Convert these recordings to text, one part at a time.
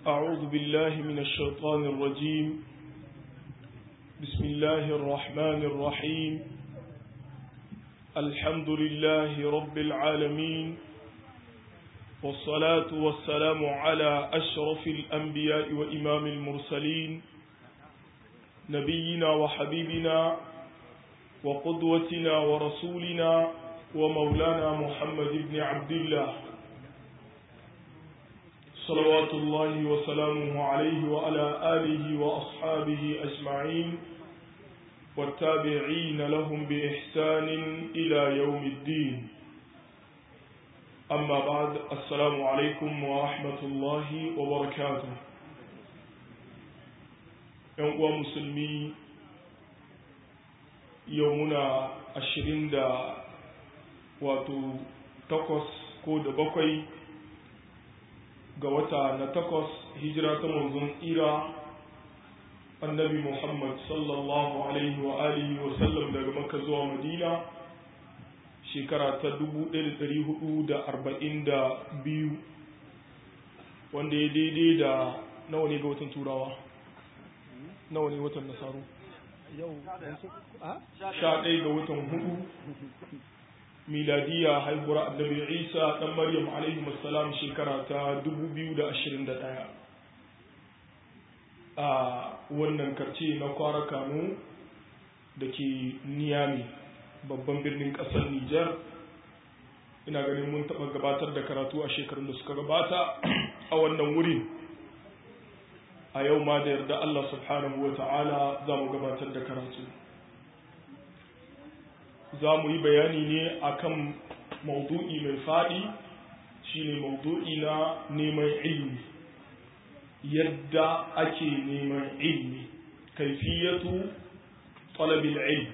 أعوذ بالله من الشيطان الرجيم بسم الله الرحمن الرحيم الحمد لله رب العالمين والصلاة والسلام على أشرف الأنبياء وإمام المرسلين نبينا وحبيبنا وقدوتنا ورسولنا ومولانا محمد بن عبد الله صلوات الله وسلامه عليه وعلى آله وأصحابه أجمعين والتابعين لهم بإحسان إلى يوم الدين أما بعد السلام عليكم ورحمة الله وبركاته يوم مسلمي يومنا ashirin da wato takwas ko da bakwai ga wata na takwas hijira ta manzon tsira annabi muhammad sallallahu alaihi wa alihi wa sallam daga makka zuwa madina shekara ta 1442 wanda ya daidai da nawa ne ga watan turawa nawa ne watan nasaru yau sha ɗaya ga watan hudu miladiya haihuwar annabi isa ɗan maryam alaihi salam shekara ta 2021 a wannan karce na kwara kano da ke niyami babban birnin ƙasar nijar ina ganin mun taɓa gabatar da karatu a shekarun da suka gabata a wannan wurin a yau ma da yarda Allah subhanahu wa ta'ala za mu gabatar da karatu za mu yi bayani ne akan maudu'i mai faɗi shine maudu'i na neman ilmi yadda ake neman ilmi kaifiyatu talabil ilmi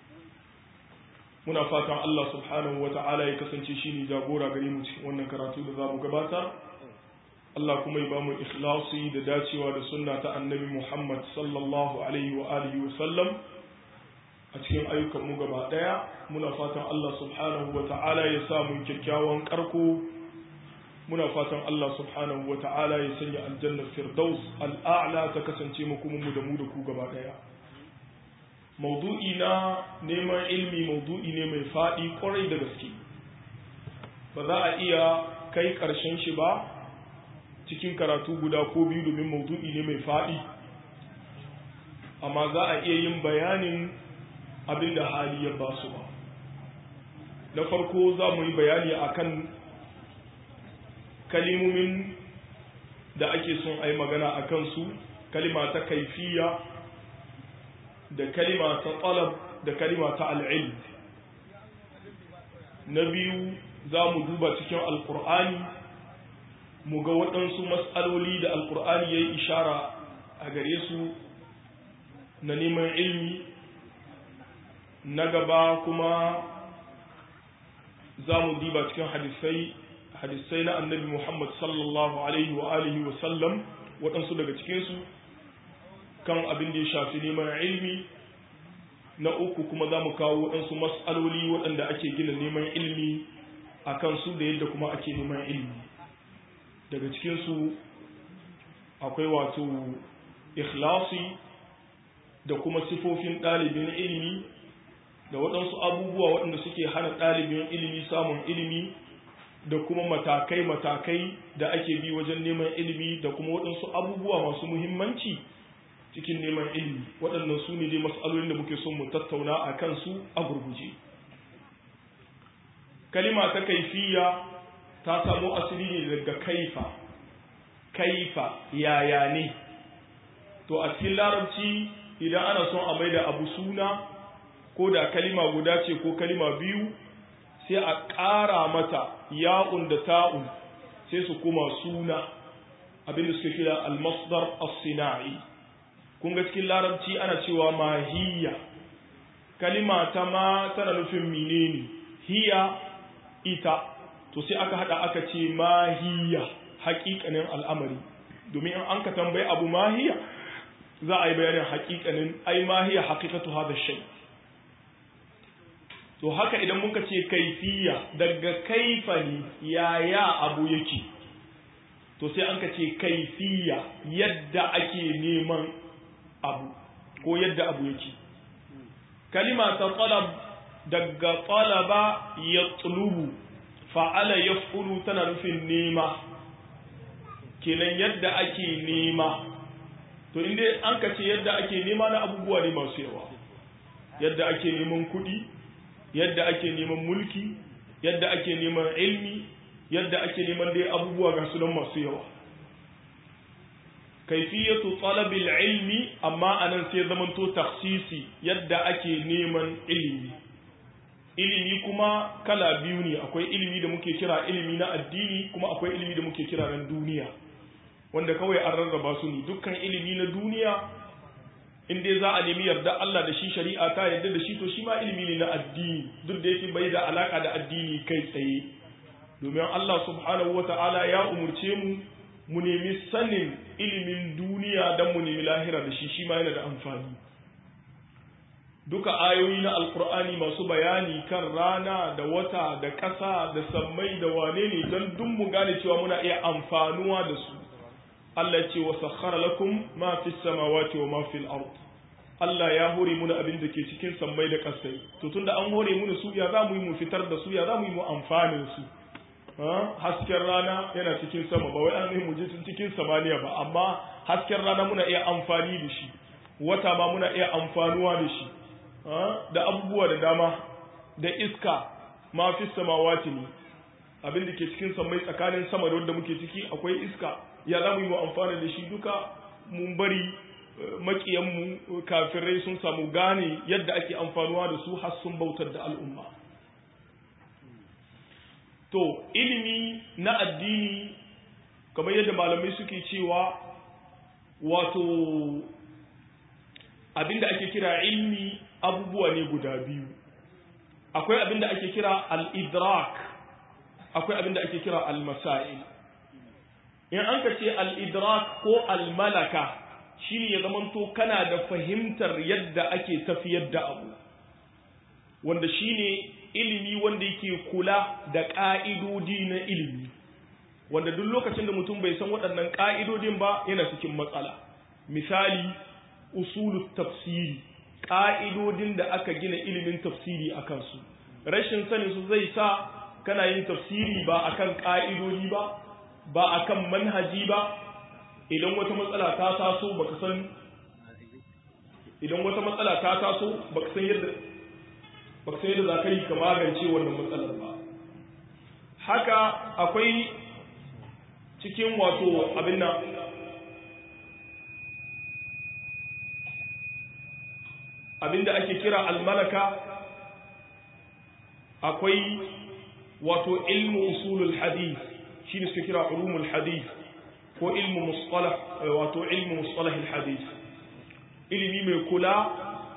muna fatan Allah subhanahu wa ta'ala ya kasance shine jagora gare mu cikin wannan karatu da za mu gabatar Allah kuma ya ba mu ikhlasi da dacewa da sunna ta annabi Muhammad sallallahu alaihi wa alihi wa sallam a cikin ayyukan mu gaba daya muna fatan Allah subhanahu wa ta'ala ya sa mu kyakkyawan karko muna fatan Allah subhanahu wa ta'ala ya sanya aljanna firdaus al'a'la ta kasance mu kuma mu da mu da ku gaba daya maudu'i na neman ilmi maudu'i ne mai faɗi kwarai da gaske ba za a iya kai ƙarshen shi ba cikin karatu guda ko biyu domin maudu'i ne mai faɗi amma za a iya yin bayanin abin da hali ya ba su ba na farko za mu yi bayani akan kalimomin da ake son a yi magana a kansu kalima ta kaifiya da kalima ta talab da kalima ta al'ilm na biyu za mu duba cikin alkur'ani mu ga waɗansu matsaloli da alkur'ani ya yi ishara a gare su na neman ilmi na gaba kuma za mu diba cikin hadisai hadisai na annabi muhammad sallallahu alaihi wa alihi wa sallam waɗansu daga cikinsu kan abin da ya shafi neman ilmi na uku kuma za mu kawo waɗansu matsaloli waɗanda ake gina neman ilmi a kansu da yadda kuma ake neman ilmi daga cikinsu akwai wato ikhlasi da kuma sifofin ɗalibin ilimi da waɗansu abubuwa waɗanda suke hana ɗalibin ilimi samun ilimi da kuma matakai-matakai da ake bi wajen neman ilimi da kuma waɗansu abubuwa masu muhimmanci cikin neman ilimi waɗannan su ne dai matsalolin da muke son mu tattauna a kansu a gurguje kalima ta kaifiya ta samo asali ne daga kaifa kaifa yaya ne to a cikin larabci idan ana son a maida abu suna ko da kalima guda ce ko kalima biyu sai a ƙara mata ya'un da ta'un sai su kuma suna abinda suka kira almasdar as-sina'i kun ga cikin larabci ana cewa mahiyya kalima ta ma tana nufin menene hiya ita to sai aka hada aka ce mahiyya haƙiƙanin al'amari domin in an ka tambayi abu mahiya za a yi bayanin haƙiƙanin ai mahiya haƙiƙatu hada shay to haka idan muka ce kaifiya daga kaifa ne yaya abu yake to sai an ka ce kaifiya yadda ake neman abu ko yadda abu yake kalima ta talab daga talaba ya tsulubu fa'ala ya tana nufin nema kenan yadda ake nema to inda an ka ce yadda ake nema na abubuwa ne masu yawa yadda ake neman kuɗi yadda ake neman mulki yadda ake neman ilmi yadda ake neman dai abubuwa ga sunan masu yawa kaifiyatu talabil ilmi amma anan sai zamanto taksisi yadda ake neman ilimi ilimi kuma kala biyu ne akwai ilimi da muke kira ilimi na addini kuma akwai ilimi da muke kira na duniya wanda kawai an rarraba su ne dukkan ilimi na duniya in dai za a nemi yarda Allah da shi shari'a ta yarda da shi to shi ma ilimi ne na addini duk da yake bai da alaka da addini kai tsaye domin Allah subhanahu wata'ala ya umurce mu mu nemi sanin ilimin duniya don mu nemi lahira da shi shi ma yana da amfani duka ayoyi na alkur'ani masu bayani kan rana da wata da ƙasa da sammai da wane ne don duk mu gane cewa muna iya amfanuwa da su Allah ce wa sakhara lakum ma fi samawati wa ma fil ard Allah ya hore muna abin da ke cikin sammai da ƙasai to tunda an hore muna su ya za mu yi mu fitar da su ya za mu yi mu amfanin su hasken rana yana cikin sama ba wai an yi mu je cikin samaniya ba amma hasken rana muna iya amfani da shi wata ma muna iya amfanuwa da shi da abubuwa da dama da iska ma fi samawati ne abin da ke cikin sammai tsakanin sama da wanda muke ciki akwai iska ya za mu yi mu amfana da shi duka mun bari makiyanmu kafirai sun samu gane yadda ake amfanuwa da su har sun bautar da al'umma to ilimi na addini kamar yadda malamai suke cewa wato abinda ake kira ilmi abubuwa ne guda biyu akwai abinda ake kira al-idrak akwai abinda ake kira al-masail in an ka ce al-idrak ko al-malaka shine ya zamanto kana da fahimtar yadda ake tafiyar da abu wanda shine ilimi wanda yake kula da ƙa'idodi na ilimi wanda duk lokacin da mutum bai san waɗannan ƙa'idodin ba yana cikin matsala misali usulu tafsiri ƙa'idodin da aka gina ilimin tafsiri a kansu rashin sanin su zai sa kana yin tafsiri ba akan ƙa'idodi ba ba akan manhaji ba idan wata matsala ta taso baka san idan wata matsala ta taso baka san yadda baka san yadda za ka yi ka magance wannan matsalar ba haka akwai cikin wato abin nan abinda ake kira almalaka akwai wato ilmu usulul hadith shi ne suke kira ulumul hadith ko ilmu mustalah wato ilmu mustalahil hadith ilimi mai kula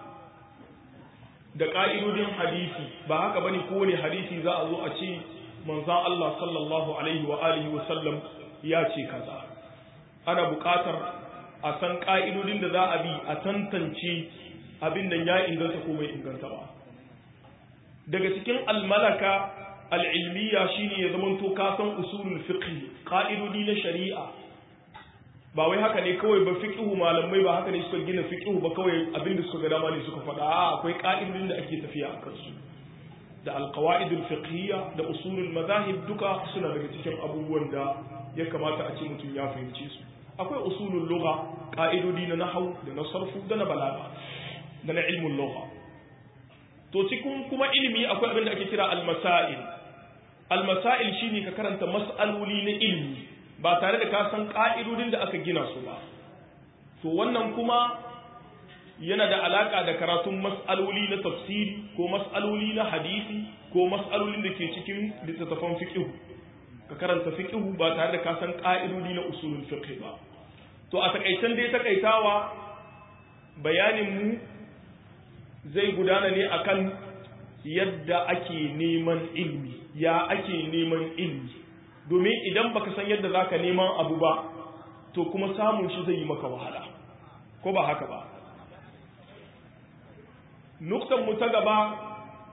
da ƙa'idodin hadisi ba haka bane kowane hadisi za a zo a ce manzan Allah sallallahu alaihi wa alihi wa sallam ya ce kaza ana buƙatar a san ƙa'idodin da za a bi a tantance abin nan ya inganta ko bai inganta ba daga cikin almalaka al'ilmiya shine ya zamanto ka san usulul fiqh ƙa'idodi na shari'a ba wai haka ne kawai ba fiqhu malamai ba haka ne suka gina fiqhu ba kawai abinda suka ga dama ne suka faɗa a akwai ka'idodin da ake tafiya a kansu da alqawaidul fiqhiyya da usulul madahib duka suna daga cikin abubuwan da ya kamata a ce mutum ya fahimce su akwai usulul lugha ka'idodi na nahwu da na sarfu da na balaga da na ilmul lugha to cikin kuma ilimi akwai abin da ake kira al-masail al-masail shine ka karanta mas'aloli na ilimi ba tare da ka san ƙa'idodin da aka gina su ba. To wannan kuma yana da alaƙa da karatun mas'aloli na tafsiri ko mas'aloli na hadisi ko mas'alolin da ke cikin littattafan fiƙihu. Ka karanta fiƙihu ba tare da ka san ƙa'idodi na usulun fiƙi ba. To a taƙaitan dai taƙaitawa bayaninmu zai gudana ne akan yadda ake neman ilmi, ya ake neman ilmi. domin idan baka san yadda zaka neman abu ba to kuma samun shi zai yi maka wahala ko ba haka ba nuktan mu ta gaba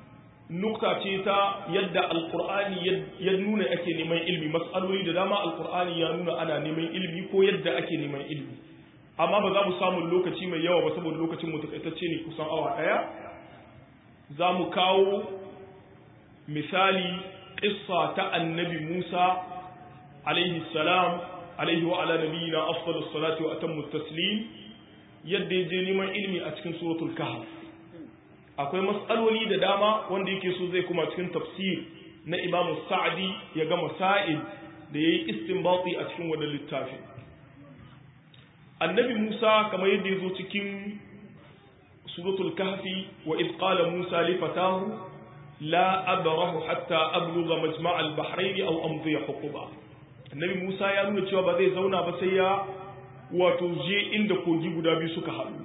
nukta ce ta yadda alkur'ani ya nuna ake neman ilmi matsaloli da dama alkur'ani ya nuna ana neman ilmi ko yadda ake neman ilmi amma ba za mu samu lokaci mai yawa ba saboda lokacin mu takaitacce ne kusan awa daya za mu kawo misali ƙissa ta annabi Musa alaihi salam alaihi wa ala nabiyina afdalus salati wa atammu taslim yadda ya je neman ilmi a cikin suratul kahf akwai matsaloli da dama wanda yake so zai kuma cikin tafsir na imamu sa'adi ya ga masail da ya yi istinbati a cikin wannan littafin annabi musa kamar yadda ya zo cikin suratul kahfi wa iz qala musa li fatahu la abrahu hatta ablugha majma' al-bahrayn aw amdi huquba annabi musa ya nuna cewa ba zai zauna ba sai ya wato je inda kogi guda biyu suka haɗu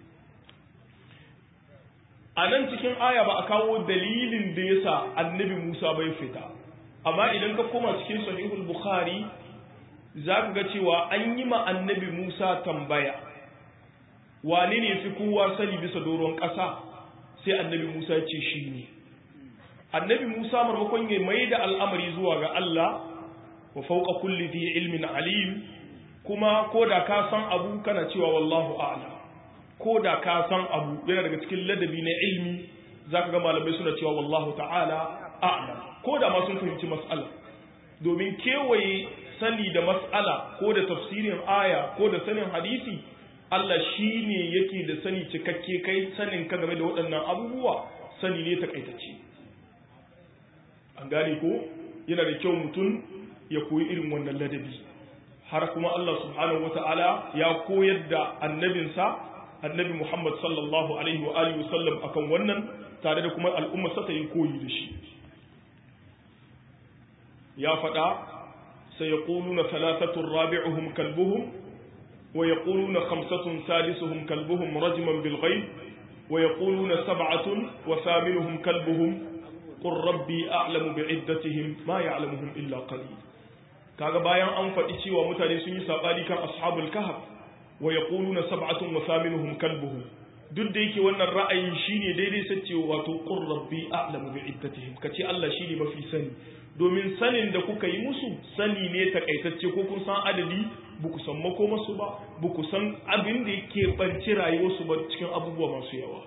a nan cikin aya ba a kawo dalilin da ya sa annabi Musa bai fita amma idan ka koma cikin sahihul bukhari za ka ga cewa an yi ma annabi Musa tambaya wane ne fi kowa sani bisa doron ƙasa sai annabi Musa ya ce shi ne annabi Musa marmakon ya mai da al'amari zuwa ga Allah wa fauka kulli dhi ilmin alim kuma ko da ka san abu kana cewa wallahu a'lam ko da ka san abu yana daga cikin ladabi na ilmi za ka ga malamai suna cewa wallahu ta'ala a'lam ko da ma sun fahimci mas'ala domin kewaye sani da mas'ala ko da tafsirin aya ko da sanin hadisi Allah shi ne yake da sani cikakke kai sanin ka game da waɗannan abubuwa sani ne takaitacce an gane ko yana da kyau mutum ya koyi irin wannan ladabi har kuma Allah subhanahu wata'ala ya koyar da annabinsa annabi Muhammad sallallahu alaihi wa alihi wasallam akan wannan tare da kuma al'umma sa ta yi koyi da shi ya faɗa sai yaquluna thalathatun rabi'uhum kalbuhum wa yaquluna khamsatun salisuhum kalbuhum rajman bil ghaib wa yaquluna sab'atun wa thaminuhum kalbuhum qur rabbi a'lamu bi'iddatihim ma ya'lamuhum illa qalil kaga bayan an faɗi cewa mutane sun yi sabani kan ashabul kahf wa yaquluna sab'atun wa thaminuhum kalbuhum duk da yake wannan ra'ayin shine daidai sace wato qur rabbi a'lamu bi iddatihim kace Allah shine mafi sani domin sanin da kuka yi musu sani ne takaitacce ko kun san adadi ba ku san makomarsu ba ba ku san abin da yake banci rayuwarsu ba cikin abubuwa masu yawa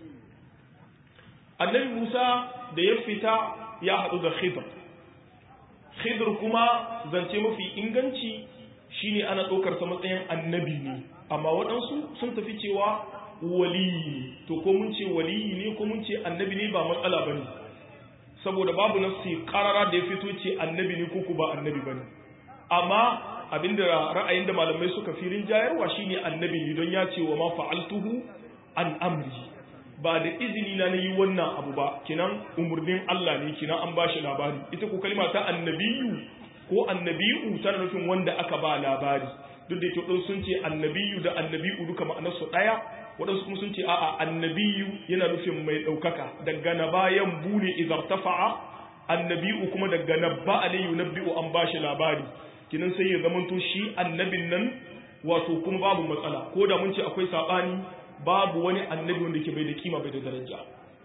annabi Musa da ya fita ya haɗu da Khidr Khidr kuma zance mafi inganci shine ana ɗaukar sa matsayin annabi ne amma waɗansu sun tafi cewa waliyi to ko mun ce waliyi ne ko mun ce annabi ne ba matsala bane saboda babu nafsi karara da ya fito ce annabi ne ko ba annabi bane amma abinda ra'ayin da malamai suka firin jayarwa shine annabi ne don ya ce wa ma fa'altuhu an amri ba da izini na yi wannan abu ba kinan umurnin Allah ne kinan an bashi labari ita ko kalma ta annabiyu ko annabiyu tana nufin wanda aka ba labari duk da yake sun ce annabiyu da annabiyu duka ma'anarsu ɗaya waɗansu kuma sun ce a'a annabiyu yana nufin mai ɗaukaka daga na bayan bune izartafa'a annabiyu kuma daga na ba alayyu nabbi'u an bashi labari kinan sai ya zamanto shi annabin nan wato kuma babu matsala ko da mun ce akwai saɓani babu wani annabi wanda ke bai da kima bai da daraja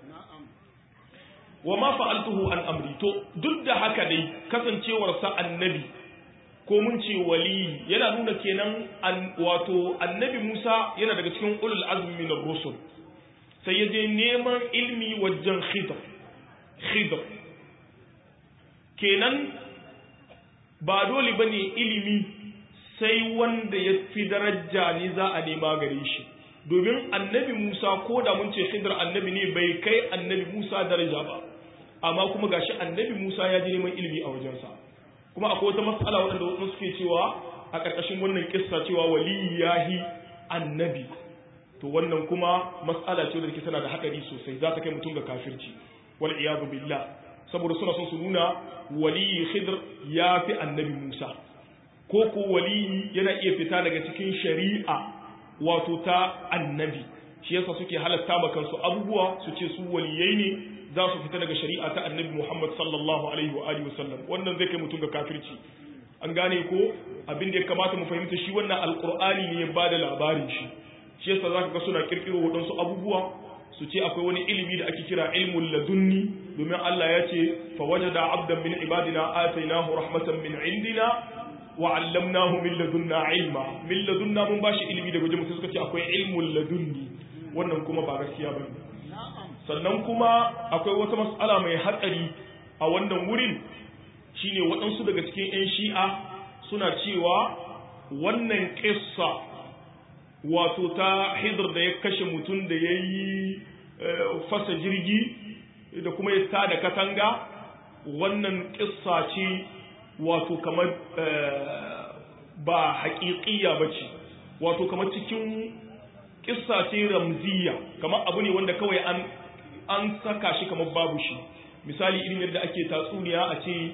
wa ma fa'altuhu an amri to duk da haka dai kasancewarsa annabi ko mun ce wali yana nuna kenan wato annabi Musa yana daga cikin ulul azmi min ar-rusul sai ya je neman ilmi wajen khidr khidr kenan ba dole bane ilimi sai wanda ya fi daraja ne za a nema gare shi domin annabi Musa ko da mun ce khidr annabi ne bai kai annabi Musa daraja ba amma kuma gashi annabi Musa ya je neman ilimi a wajensa kuma akwai wata matsala waɗanda wasu suke cewa a ƙarƙashin wannan kissa cewa wali yahi annabi to wannan kuma matsala ce wadda tana da haɗari sosai za ta kai mutum ga kafirci wal iyadu billah saboda suna son su nuna wali khidr ya fi annabi musa ko ko wali yana iya fita daga cikin shari'a wato ta annabi shi yasa suke halatta ma kansu abubuwa su ce su waliyai ne za su fita daga shari'a ta annabi Muhammad sallallahu alaihi wa alihi wasallam wannan zai kai mutum ga kafirci an gane ko abin da ya kamata mu fahimta shi wannan alqur'ani ne ya bada labarin shi shi yasa zaka ga suna kirkiro waɗansu abubuwa su ce akwai wani ilimi da ake kira ilmul ladunni domin Allah ya ce fa wajada abdan min ibadina atainahu rahmatan min indina wa 'allamnahu min ladunna ilma min ladunna mun bashi ilimi daga wajen suka ce akwai ilmul ladunni wannan kuma ba gaskiya bane sannan kuma akwai wata mas'ala mai hatsari a wannan wurin shine waɗansu daga cikin 'yan shi'a suna cewa wannan ƙissa wato ta hidar da ya kashe mutum da ya yi fasa jirgi da kuma ya tada katanga wannan ƙissa ce wato kamar ba haƙiƙiya ba ce wato kamar cikin ƙissa ce ramziya kamar abu ne wanda kawai an saka shi kamar babu shi misali irin yadda ake tatsuniya a ce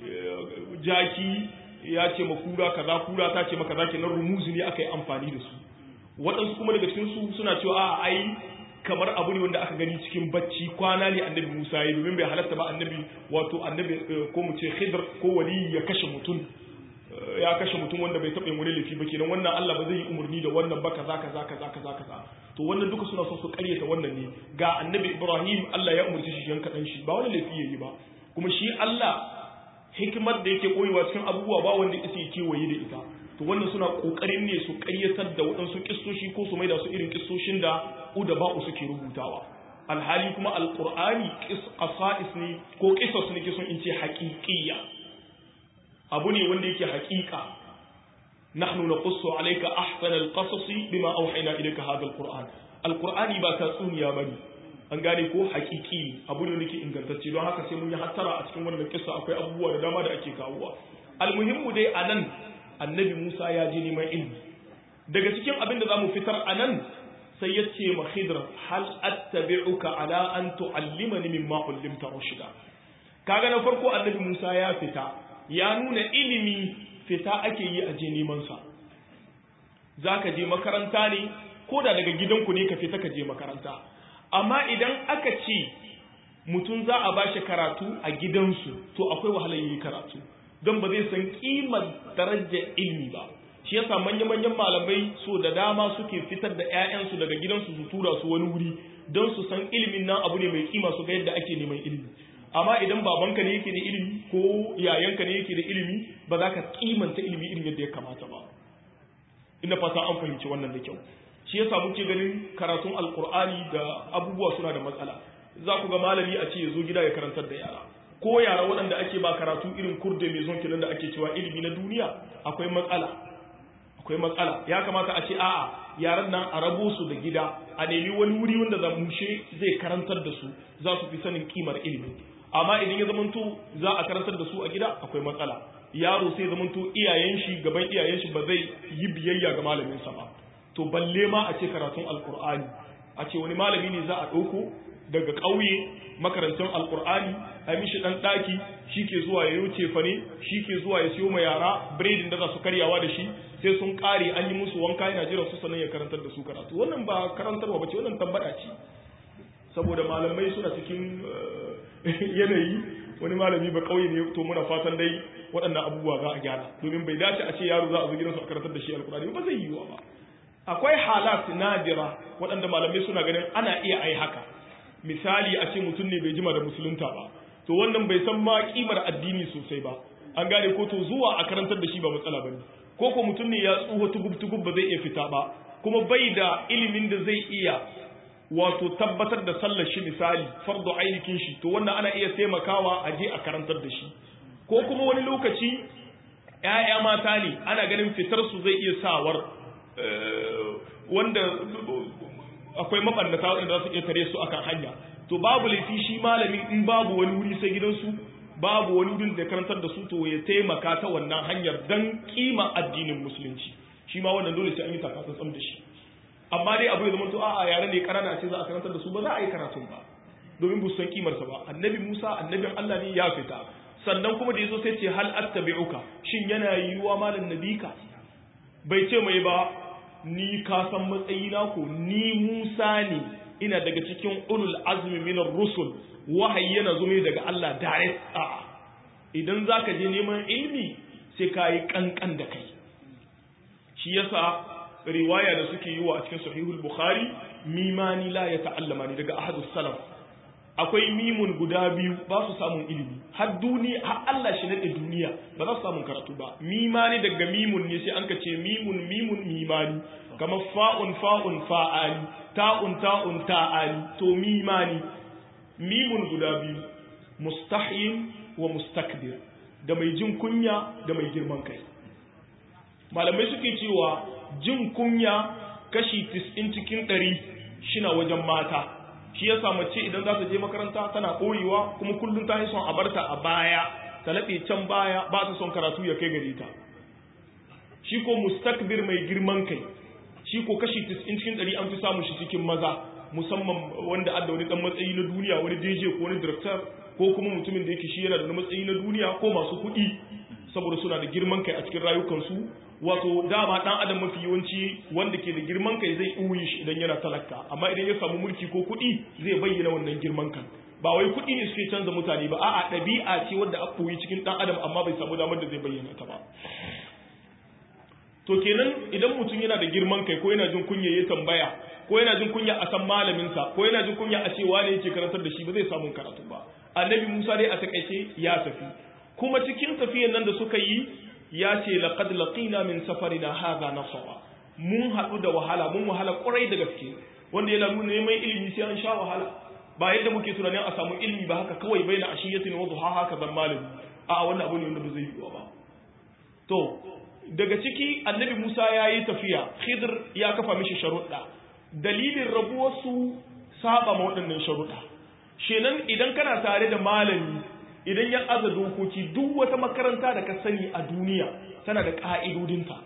jaki ya ce ma kura kaza kura ta ce maka zaki nan rumuzi ne aka yi amfani da su waɗansu kuma daga cikin su suna cewa a ai kamar abu ne wanda aka gani cikin bacci kwana ne annabi Musa ya domin bai halatta ba annabi wato annabi ko mu ce Khidr ko wali ya kashe mutum ya kashe mutum wanda bai taɓa yin wani laifi ba kenan wannan Allah ba zai yi umarni da wannan ba kaza kaza kaza kaza kaza to wannan duka suna son su karyata wannan ne ga annabi Ibrahim Allah ya umarci shi yanka dan shi ba wani laifi yayi ba kuma shi Allah hikimar da yake koyewa cikin abubuwa ba wanda yake kewaye da ita to wannan suna kokarin ne su ƙaryatar da waɗansu kissoshi ko su maida su irin kissoshin da uda ba'u suke rubutawa alhali kuma alqur'ani qisas ne ko qisas ne ke son in ce haqiqiyya abu ne wanda yake haqiqa nahnu naqussu alayka ahsana alqasasi bima awhayna ilayka hadha alqur'an alqur'ani ba tatsuniya bane an gane ko hakiki ne abu ne nake ingantacce don haka sai mun yi hattara a cikin wannan kissa akwai abubuwa da dama da ake kawowa almuhimmu dai anan annabi Musa ya je neman ilmi daga cikin abin da zamu fitar anan sai ya ce ma Khidr hal attabi'uka ala an tu'allimani mimma ullimta rushda kaga na farko annabi Musa ya fita ya nuna ilimi fita ake yi a je neman sa zaka je makaranta ne ko da daga gidanku ne ka fita ka je makaranta amma idan aka ce mutum za a bashi karatu a gidansu to akwai wahalar yi karatu don ba zai san kimar darajar ilmi ba shi yasa manya-manyan malamai so da dama suke fitar da 'ya'yansu daga gidansu su tura su wani wuri don su san ilimin nan abu ne mai kima su ga yadda ake neman ilimi amma idan babanka ne yake da ilimi ko yayanka ne yake da ilimi ba za ka kimanta ilimi irin yadda ya kamata ba ina fata an fahimci wannan da kyau shi yasa muke ganin karatun alkur'ani da abubuwa suna da matsala za ku ga malami a ce ya zo gida ya karantar da yara ko yara waɗanda ake ba karatu irin kurde mai zon kinan da ake cewa ilimi na duniya akwai matsala akwai matsala ya kamata a ce a'a yaran nan a rabo su da gida a nemi wani wuri wanda za mushe zai karantar da su za su fi sanin kimar ilimi amma idan ya zamanto za a karantar da su a gida akwai matsala yaro sai zamanto iyayen shi gaban iyayen shi ba zai yi biyayya ga malamin sa ba to balle ma a ce karatun alkur'ani a ce wani malami ne za a ɗauko daga ƙauye makarantar alkur'ani a mishi ɗan ɗaki shi ke zuwa ya yi cefane shi ke zuwa ya siyo ma yara biredin da za su karyawa da shi sai sun ƙare an yi musu wanka yana jiran su sannan ya karantar da su karatu wannan ba karantarwa ba ce wannan tambada ce saboda malamai suna cikin yanayi wani malami ba ƙauye ne to muna fatan dai waɗannan abubuwa za a gyara domin bai dace a ce yaro za a zo gidansu a karantar da shi alkur'ani ba zai yiwuwa ba akwai halat nadira waɗanda malamai suna ganin ana iya ai haka misali a ce mutum ne bai jima da musulunta ba to wannan bai san ma kimar addini sosai ba an gane ko to zuwa a karantar da shi ba matsala bane ko ko mutum ne ya tsuho tugub tugub ba zai iya fita ba kuma bai da ilimin da zai iya wato tabbatar da sallar shi misali fardu ainihin shi to wannan ana iya taimakawa a je a karantar da shi ko kuma wani lokaci ‘ya'ya mata ne ana ganin fitar su zai iya sawar wanda akwai mabannata waɗanda za su iya tare su akan hanya to babu laifi shi malamin in babu wani wuri sai gidansu babu wani wurin da karantar da su to ya taimaka ta wannan hanyar dan kima addinin musulunci shi ma wannan dole sai an yi takatsantsan da shi amma dai abu ya zama to a'a yaran ne karana ce za a karantar da su ba za a yi karatun ba domin bu san kimarsa ba annabi Musa annabin Allah ne ya fita sannan kuma da yazo sai ce hal attabi'uka shin yana yiwuwa malam nabika bai ce mai ba ni ka san matsayina ko ni Musa ne ina daga cikin ulul azmi minar rusul wahayi yana zo daga Allah direct a idan zaka je neman ilmi sai ka yi kankan da kai shi yasa riwaya da suke yi wa a cikin sahihul bukhari mimani la ya ta'allama ni daga ahadus salaf akwai mimun guda biyu ba su samun ilimi har duniya har Allah shi nade duniya ba za su samun karatu ba mimani daga mimun ne sai an ka ce mimun mimun mimani kamar fa'un fa'un fa'ali ta'un ta'un ta'ali to mimani mimun guda biyu mustahyin wa mustakbir da mai jin kunya da mai girman kai malamai suke cewa jin kunya kashi 90 cikin 100 shina wajen mata shi ya samu ce idan za ta je makaranta tana ɓoyewa kuma kullum ta yi son a barta a baya ta laɓe can baya ba ta son karatu ya kai gare ta shi ko mustakbir mai girman kai shi ko kashi 90 cikin 100 an fi samun shi cikin maza musamman wanda adda wani dan matsayi na duniya wani DJ ko wani director ko kuma mutumin da yake shi yana da wani matsayi na duniya ko masu kuɗi saboda suna da girman kai a cikin rayukansu wato dama dan adam mafi yawanci wanda ke da girman kai zai uyi shi idan yana talaka amma idan ya samu mulki ko kuɗi zai bayyana wannan girman kan ba wai kuɗi ne suke canza mutane ba a'a ɗabi'a ce wadda a ɓoyi cikin ɗan adam amma bai samu damar da zai bayyana ta ba to kenan idan mutum yana da girman kai ko yana jin kunya ya tambaya ko yana jin kunya a san malaminsa ko yana jin kunya a ce wane yake karantar da shi ba zai samu karatu ba annabi musa dai a takaice ya tafi kuma cikin tafiyan nan da suka yi ya ce laqad laqina min safarina hadha nasaba mun haɗu da wahala mun wahala ƙwarai da gaske wanda yana nuna neman ilimi sai an sha wahala ba yadda muke tunanin a samu ilimi ba haka kawai bai na ashiyatin wa duha haka zan malami a wannan abu ne wanda ba zai yiwu ba to daga ciki annabi Musa ya yi tafiya Khidr ya kafa mishi sharuɗa dalilin rabuwarsu saba ma waɗannan sharuɗa shenan idan kana tare da malami idan ya aza dokoki duk wata makaranta da ka sani a duniya tana da ƙa'idodinta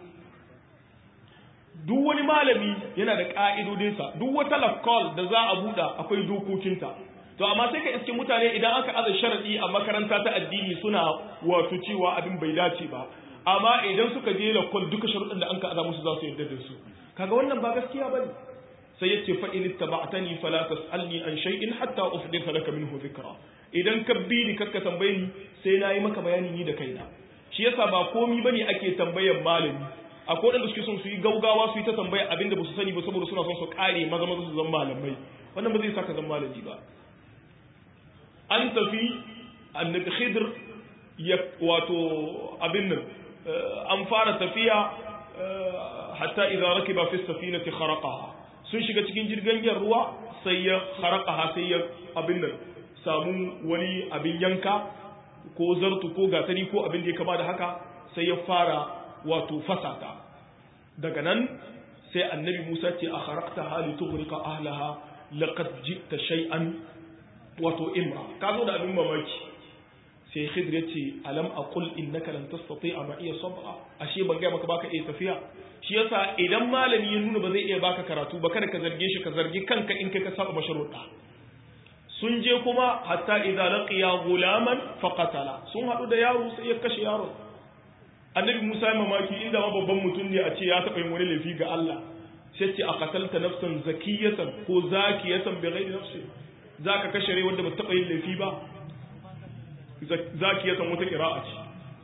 duk wani malami yana da ƙa'idodinsa duk wata lafkol da za a buɗa akwai dokokinta to amma sai ka iske mutane idan aka aza sharaɗi a makaranta ta addini suna wato cewa abin bai dace ba amma idan suka je lafkol duka sharuɗin da an ka aza musu za su yarda da su kaga wannan ba gaskiya ba ne sai ya ce fa'in ittaba'tani fala tas'alni an shay'in hatta uhditha laka minhu dhikra idan ka bi ni kakka tambaye ni sai na yi maka bayani ni da kaina shi yasa ba komi bane ake tambayar malami akwai wanda suke son su yi gaugawa su yi ta tambaya abinda ba su sani ba saboda suna son su kare maza maza su zama malamai wannan ba zai saka zama malami ba an tafi annabi khidr ya wato abin nan an fara tafiya hatta idza rakiba fi safinati kharaqaha sun shiga cikin jirgin ruwa sai ya kharaqaha sai ya abin nan samu wani abin yanka ko zartu ko gatari ko abin da ya kama da haka sai ya fara wato fasata daga nan sai annabi Musa ce a kharakta hali tughriqa ahlaha laqad jita shay'an wato imra ka zo da abin mamaki sai Khidr ya ce alam aqul innaka lan tastati'a ma iya sab'a ashe ban ga maka baka iya tafiya shi yasa idan malami ya nuna ba zai iya baka karatu ba kada ka zarge shi ka zargi kanka in kai ka saba masharuɗa sun je kuma hatta idza laqiya gulaman faqatala sun hadu da yaro sai ya kashe yaro annabi Musa ya mamaki inda ma babban mutum ne a ce ya taba yin wani laifi ga Allah sai ce a qatalta nafsan zakiyatan ko zakiyatan bi ghairi nafsi zaka kashe rai wanda ba taba yin laifi ba zakiyatan wata qira'a ce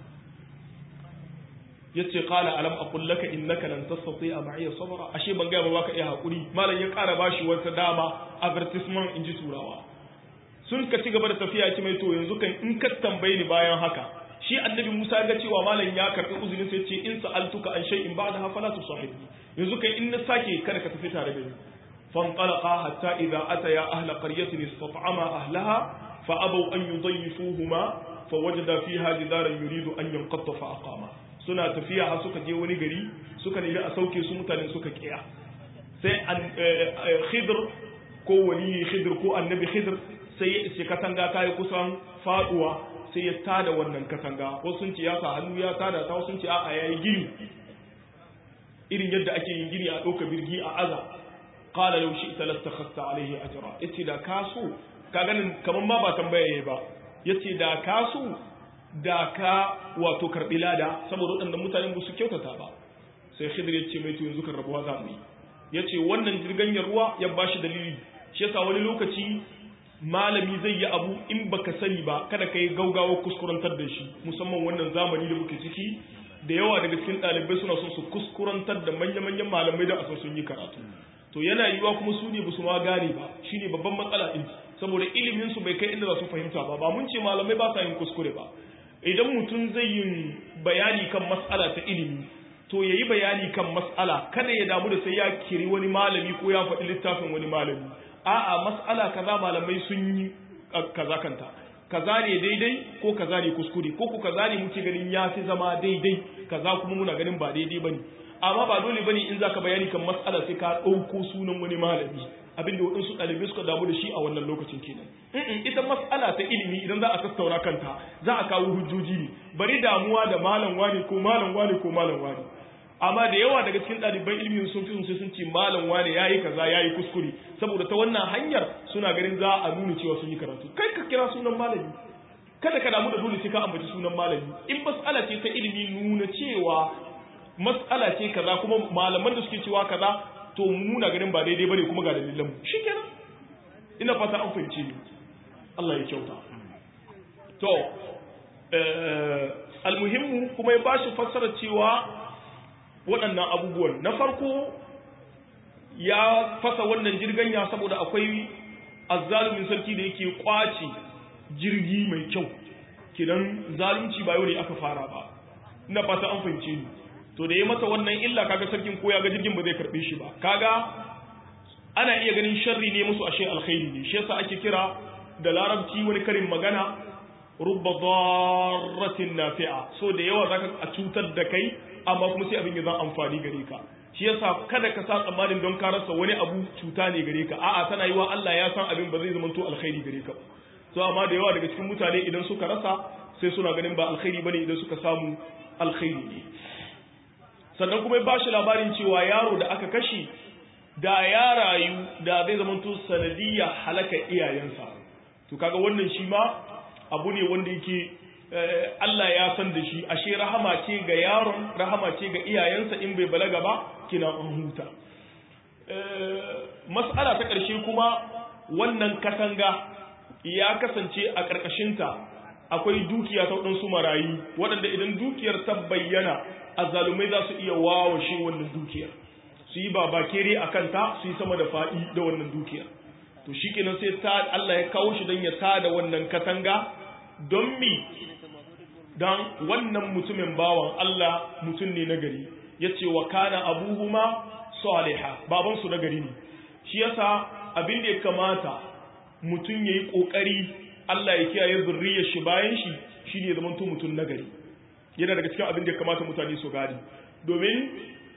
yace qala alam aqul laka innaka lan tastati'a ma'iya sabra ashe ban ga ba ka iya hakuri malam ya kara bashi wata dama advertisement inji turawa sun ka ci gaba da tafiya ci mai to yanzu kan in ka tambaye ni bayan haka shi annabi Musa ga cewa malam ya karbi uzurin sai ce in sa'altuka an shay'in ba'da ha fala tusahibni yanzu kan in na sake kada ka tafi tare da ni fanqalaqa hatta idza ataya ahla qaryatin istat'ama ahlaha fa abaw an yudayyifuhuma fawajada fiha jidaran yuridu an yanqadda fa aqama suna tafiya har suka je wani gari suka nemi a sauke su mutane suka kiya sai khidr ko wali khidr ko annabi khidr sai ya iske katanga ta yi kusan faduwa sai ya tada wannan katanga wasu sun ce ya sa hannu ya tada ta wasu sun ce a'a yayi gini irin yadda ake yin gini a ɗauka birgi a aza qala law shi'ta lastakhasta alayhi ajra yace da kaso ka ganin kaman ma ba tambaya yayi ba yace da kaso da ka wato karbi lada saboda waɗannan mutanen ba su kyautata ba sai khidir ya ce mai to yanzu kan rabuwa za mu yi yace wannan jirgin ruwa ya bashi dalili shi yasa wani lokaci malami zai yi abu in baka sani ba kada ka yi gaugawa kuskurantar da shi musamman wannan zamani da muke ciki da yawa daga cikin ɗalibai suna son su kuskurantar da manya-manyan malamai da asan sun yi karatu to yana yiwuwa kuma su ne basu ma gane ba shine babban matsala din saboda ilimin su bai kai inda za su fahimta ba ba mun ce malamai ba sa yin kuskure ba idan mutum zai yin bayani kan mas'ala ta ilimi to yayi bayani kan mas'ala kada ya damu da sai ya kiri wani malami ko ya faɗi littafin wani malami a'a mas'ala kaza malamai sun yi kaza kanta kaza ne daidai ko kaza ne kuskure ko ku kaza ne muke ganin ya fi zama daidai kaza kuma muna ganin ba daidai bane amma ba dole bane in zaka bayani kan mas'ala sai ka ɗauko sunan wani malami abinda waɗansu ɗalibai suka damu da shi a wannan lokacin kenan ita mas'ala ta ilimi idan za a tattauna kanta za a kawo hujjoji ne bari damuwa da malam wani ko malam wani ko malam wani amma da yawa daga cikin ɗaliban ilimi sun fi sai sun ce malam wane yayi kaza yayi kuskure saboda ta wannan hanyar suna ganin za a nuna cewa sun yi karatu kai ka kira sunan malami kada ka damu da dole sai ka ambaci sunan malami in mas'ala ce ta ilimi nuna cewa mas'ala ce kaza kuma malaman da suke cewa kaza to muna ganin ba daidai bane kuma ga dalilan mu shikenan ina fata an fahimce ni Allah ya kyauta to eh almuhimmu kuma ya bashi fassara cewa waɗannan abubuwan na farko ya fasa wannan jirganya saboda akwai azzalumin sarki da yake kwace jirgi mai kyau kidan zalunci ba yau ne aka fara ba ina fata an fahimce ni to da ya masa wannan illa kaga sarkin ko ya ga jirgin ba zai karbe shi ba kaga ana iya ganin sharri ne musu ashe alkhairi ne shi yasa ake kira da larabci wani karin magana rubba darratin nafi'a so da yawa zaka a cutar da kai amma kuma sai abin ya zan amfani gare ka shi yasa kada ka sa tsammanin don ka rasa wani abu cuta ne gare ka a'a tana yiwa Allah ya san abin ba zai zama to alkhairi gare ka to amma da yawa daga cikin mutane idan suka rasa sai suna ganin ba alkhairi bane idan suka samu alkhairi ne sannan kuma ba shi labarin cewa yaro da aka kashe da ya rayu da zai zama to sanadiyya halaka iyayensa to kaga wannan shi ma abu ne wanda yake Allah ya san da shi ashe rahama ce ga yaron rahama ce ga iyayensa in bai balaga ba kina an huta mas'ala ta ƙarshe kuma wannan katanga ya kasance a ƙarƙashinta akwai dukiya ta waɗansu marayu waɗanda idan dukiyar ta bayyana azzalumai za su iya wawashe wannan dukiyar su yi babakere a kanta su yi sama da faɗi da wannan dukiyar to shi kenan sai ta Allah ya kawo shi don ya tada wannan katanga don mi don wannan mutumin bawan Allah mutum ne nagari ya ce wa kana abuhuma saliha babansu nagari ne shi yasa abin da ya kamata mutum ya yi ƙoƙari Allah ya kiyaye zurriyar shi bayan shi shi ne zamanto mutum nagari yana daga cikin abin da ya kamata mutane su gani domin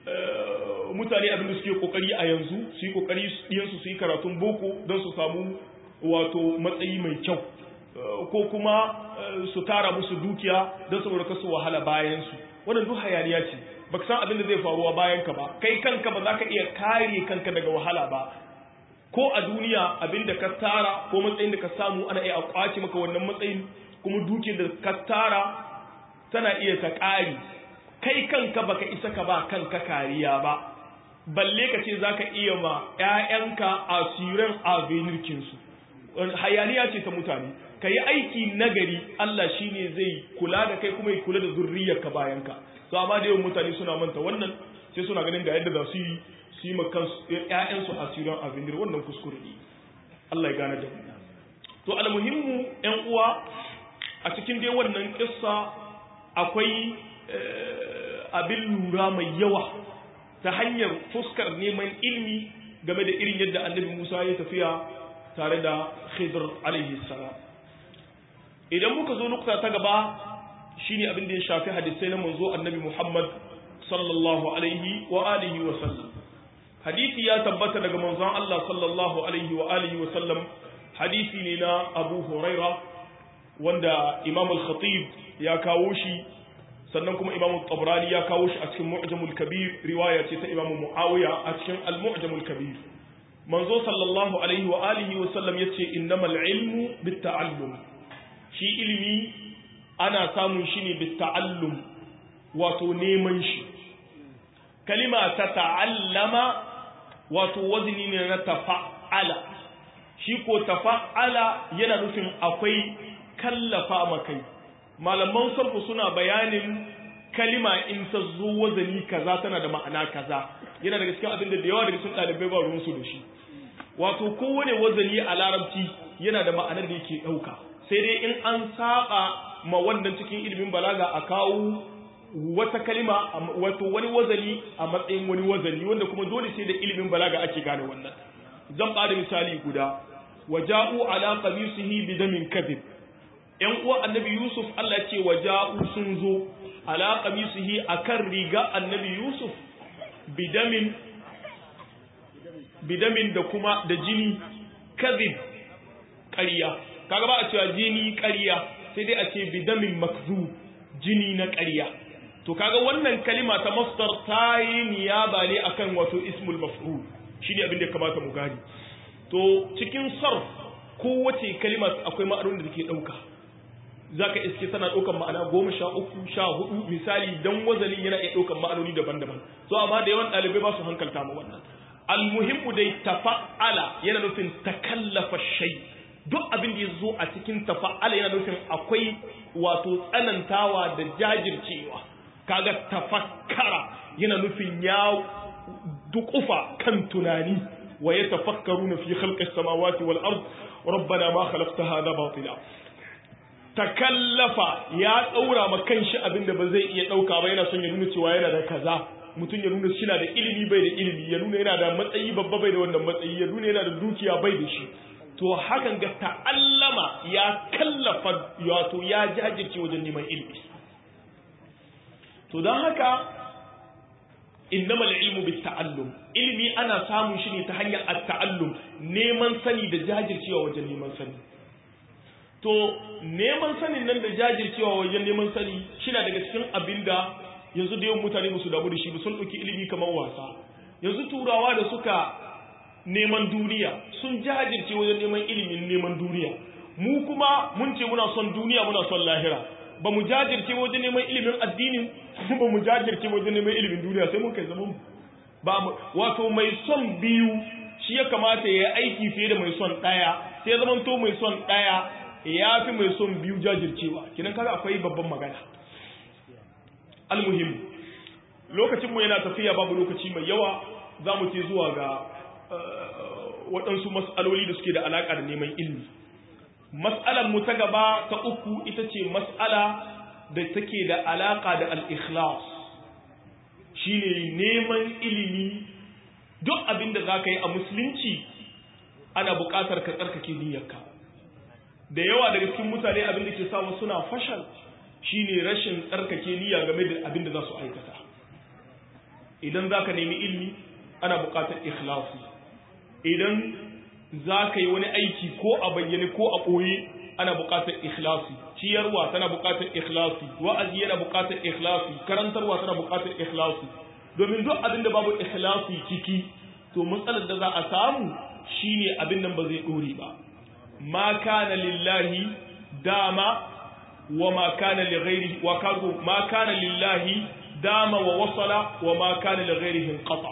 mutane abin da suke ƙoƙari a yanzu su yi ƙoƙari ɗiyansu su yi karatun boko don su samu wato matsayi mai kyau ko kuma su tara musu dukiya don saboda kasu wahala bayan su wannan duk hayaniya ce baka san abin da zai faruwa bayan ka ba kai kanka ba za ka iya kare kanka daga wahala ba ko a duniya abin da ka tara ko matsayin da ka samu ana iya kwace maka wannan matsayin kuma dukiyar da ka tara tana iya ta ƙari kai kanka baka isa ka ba kanka kariya ba balle ka ce za ka iya ma 'ya'yanka asirin avenirkinsu hayaniya ce ta mutane ka yi aiki nagari Allah shi ne zai kula da kai kuma ya kula da zurriyarka bayanka to amma da yawan mutane suna manta wannan sai suna ganin ga yadda za su yi su yi makan ƴaƴansu asirin avenir wannan kuskure ne Allah ya gane da mu to almuhimmu ƴan uwa a cikin dai wannan kissa akwai abin lura mai yawa ta hanyar fuskar neman ilmi game da irin yadda annabi Musa ya tafiya tare da Khidr alaihi salam idan muka zo nukta ta gaba shine abin da ya shafi hadisai na manzo annabi Muhammad sallallahu alaihi wa alihi wa sallam hadisi ya tabbata daga manzon Allah sallallahu alaihi wa alihi wa sallam hadisi ne na Abu Huraira wanda Imam al-Khatib ya kawo shi sannan kuma Imam Tabrani ya kawo shi a cikin Mu'jamul Kabir riwaya ce ta Imam Muawiya a cikin Al-Mu'jamul Kabir manzo sallallahu alaihi wa alihi wa sallam yace innamal ilmu bitta'allum shi ilimi ana samun shi ne bitta'allum wato neman shi kalima ta ta'allama wato wazni ne na tafa'ala shi ko tafa'ala yana nufin akwai kallafa makai malaman sarfu suna bayanin kalima in ta zo wazani kaza tana da ma'ana kaza yana daga cikin abin da da yawa daga cikin ɗalibai ba ruwan su da shi wato kowane wazani a larabci yana da ma'anar da yake ɗauka sai dai in an saba ma wannan cikin ilimin balaga a kawo wata kalima wato wani wazani a matsayin wani wazani wanda kuma dole sai da ilimin balaga ake gane wannan zan bada misali guda waja'u ala qamisihi bidamin kadhib yan uwa annabi yusuf Allah ce waja'u sun zo ala qamisihi akan riga annabi yusuf bidamin bidamin da kuma da jini kadhib ƙarya kaga ba a cewa jini ƙarya sai dai a ce bidamin makzub jini na ƙarya to kaga wannan kalima ta masdar ta yi niyaba ne akan wato ismul maf'ul shine abin da ya kamata mu gani to cikin sarf kowace kalima akwai ma'anonin da take dauka zaka iske tana daukan ma'ana goma sha uku sha hudu misali dan wazalin yana iya daukan ma'anoni daban-daban so amma da yawan ɗalibai ba su hankalta mu wannan almuhimmu dai tafa'ala yana nufin takallafa shay duk abin da ya zo a cikin tafa'ala yana nufin akwai wato tsanantawa da jajircewa kaga tafakkara yana nufin ya dukufa kan tunani wa ya tafakkaruna fi khalqis samawati wal ard rabbana ma khalaqta hadha batila takallafa ya daura ma kanshi abinda ba zai iya dauka ba yana son ya nuna cewa yana da kaza mutum ya nuna shi na da ilimi bai da ilimi ya nuna yana da matsayi babba bai da wannan matsayi ya nuna yana da dukiya bai da shi to hakan ga ta'allama ya kallafa wato ya jajirce wajen neman ilimi to don haka innama ilmu bit ta'allum ilimi ana samun shi ne ta hanyar at-ta'allum neman sani da jajircewa wajen neman sani to neman sanin nan da jajircewa wajen neman sani shina daga cikin abinda yanzu da yawan mutane ba su damu da shi ba sun ɗauki ilimi kamar wasa yanzu turawa da suka neman duniya sun jajirce wajen neman ilimin neman duniya mu kuma mun ce muna son duniya muna son lahira ba mu jajirce wajen neman ilimin addinin ba mu jajirce wajen neman ilimin duniya sai mun kai zaman ba mu wato mai son biyu shi ya kamata ya yi aiki fiye da mai son ɗaya sai zaman to mai son ɗaya ya fi mai son biyu jajircewa kinan kaga akwai babban magana almuhim lokacin mu yana tafiya babu lokaci mai yawa za mu ce zuwa ga waɗansu mas'aloli da suke da alaƙa da neman ilimi mas'alar mu ta gaba ta uku ita ce mas'ala da take da alaƙa da al-ikhlas shine neman ilimi duk abin da za ka yi a musulunci ana buƙatar ka tsarkake niyyarka da yawa daga cikin mutane abin da ke samu suna fashal shine rashin tsarkake niyya game da abin da za su aikata idan za ka nemi ilimi ana buƙatar ikhlasi idan za ka yi wani aiki ko a bayyane ko a ɓoye ana buƙatar ikhlasi ciyarwa tana buƙatar ikhlasi wa'azi yana buƙatar ikhlasi karantarwa tana buƙatar ikhlasi domin duk abin da babu ikhlasi ciki to matsalar da za a samu shine abin nan ba zai ɗore ba ma kana lillahi dama wa ma kana li ghairihi wa kago ma kana lillahi dama wa wasala wa ma kana li ghairihi qata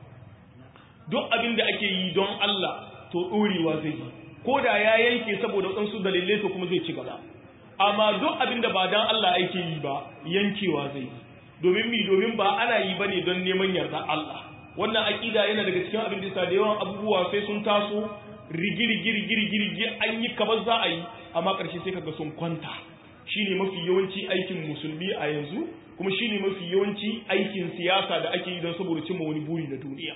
duk abin da ake yi don Allah to ɗorewa zai yi ko da ya yanke saboda waɗansu dalilai to kuma zai ci gaba amma duk abin da ba don Allah ake yi ba yankewa zai yi domin mi domin ba ana yi ba ne don neman yarda Allah wannan aƙida yana daga cikin abin da da yawan abubuwa sai sun taso rigirigirigirigirgi an yi kamar za a yi amma ƙarshe sai kaga sun kwanta shine mafi yawanci aikin musulmi a yanzu kuma shine mafi yawanci aikin siyasa da ake yi don saboda cimma wani buri na duniya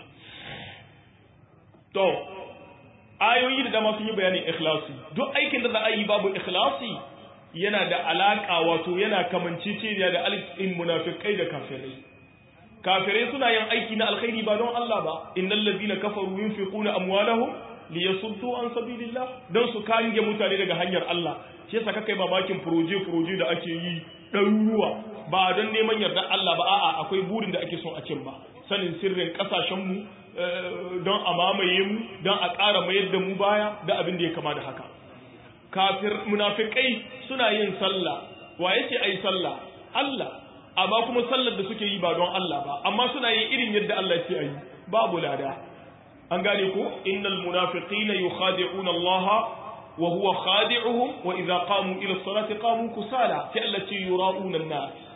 to ayoyi da dama sun yi bayanin ikhlasi duk aikin da za a yi babu ikhlasi yana da alaka wato yana kamanceceniya da alifin munafikai da kafirai kafirai suna yin aiki na alkhairi ba don Allah ba innal ladina kafaru yunfiquna amwalahum liyasuddu an sabilillah dan su kange mutane daga hanyar Allah shi yasa kakai mamakin proje proje da ake yi ɗaruruwa ba don neman yarda Allah ba a'a akwai burin da ake son a cin ba sanin sirrin kasashen mu don a mamaye mu don a ƙara mayar da mu baya da abin da ya kama da haka kafir munafikai suna yin sallah wa yake ayi sallah Allah amma kuma sallar da suke yi ba don Allah ba amma suna yin irin yadda Allah yake ayi babu lada an gane ko innal munafiqina yukhadi'una Allah wa huwa khadi'uhum wa idza qamu ila as-salati qamu kusala sai Allah ce yura'una an-nas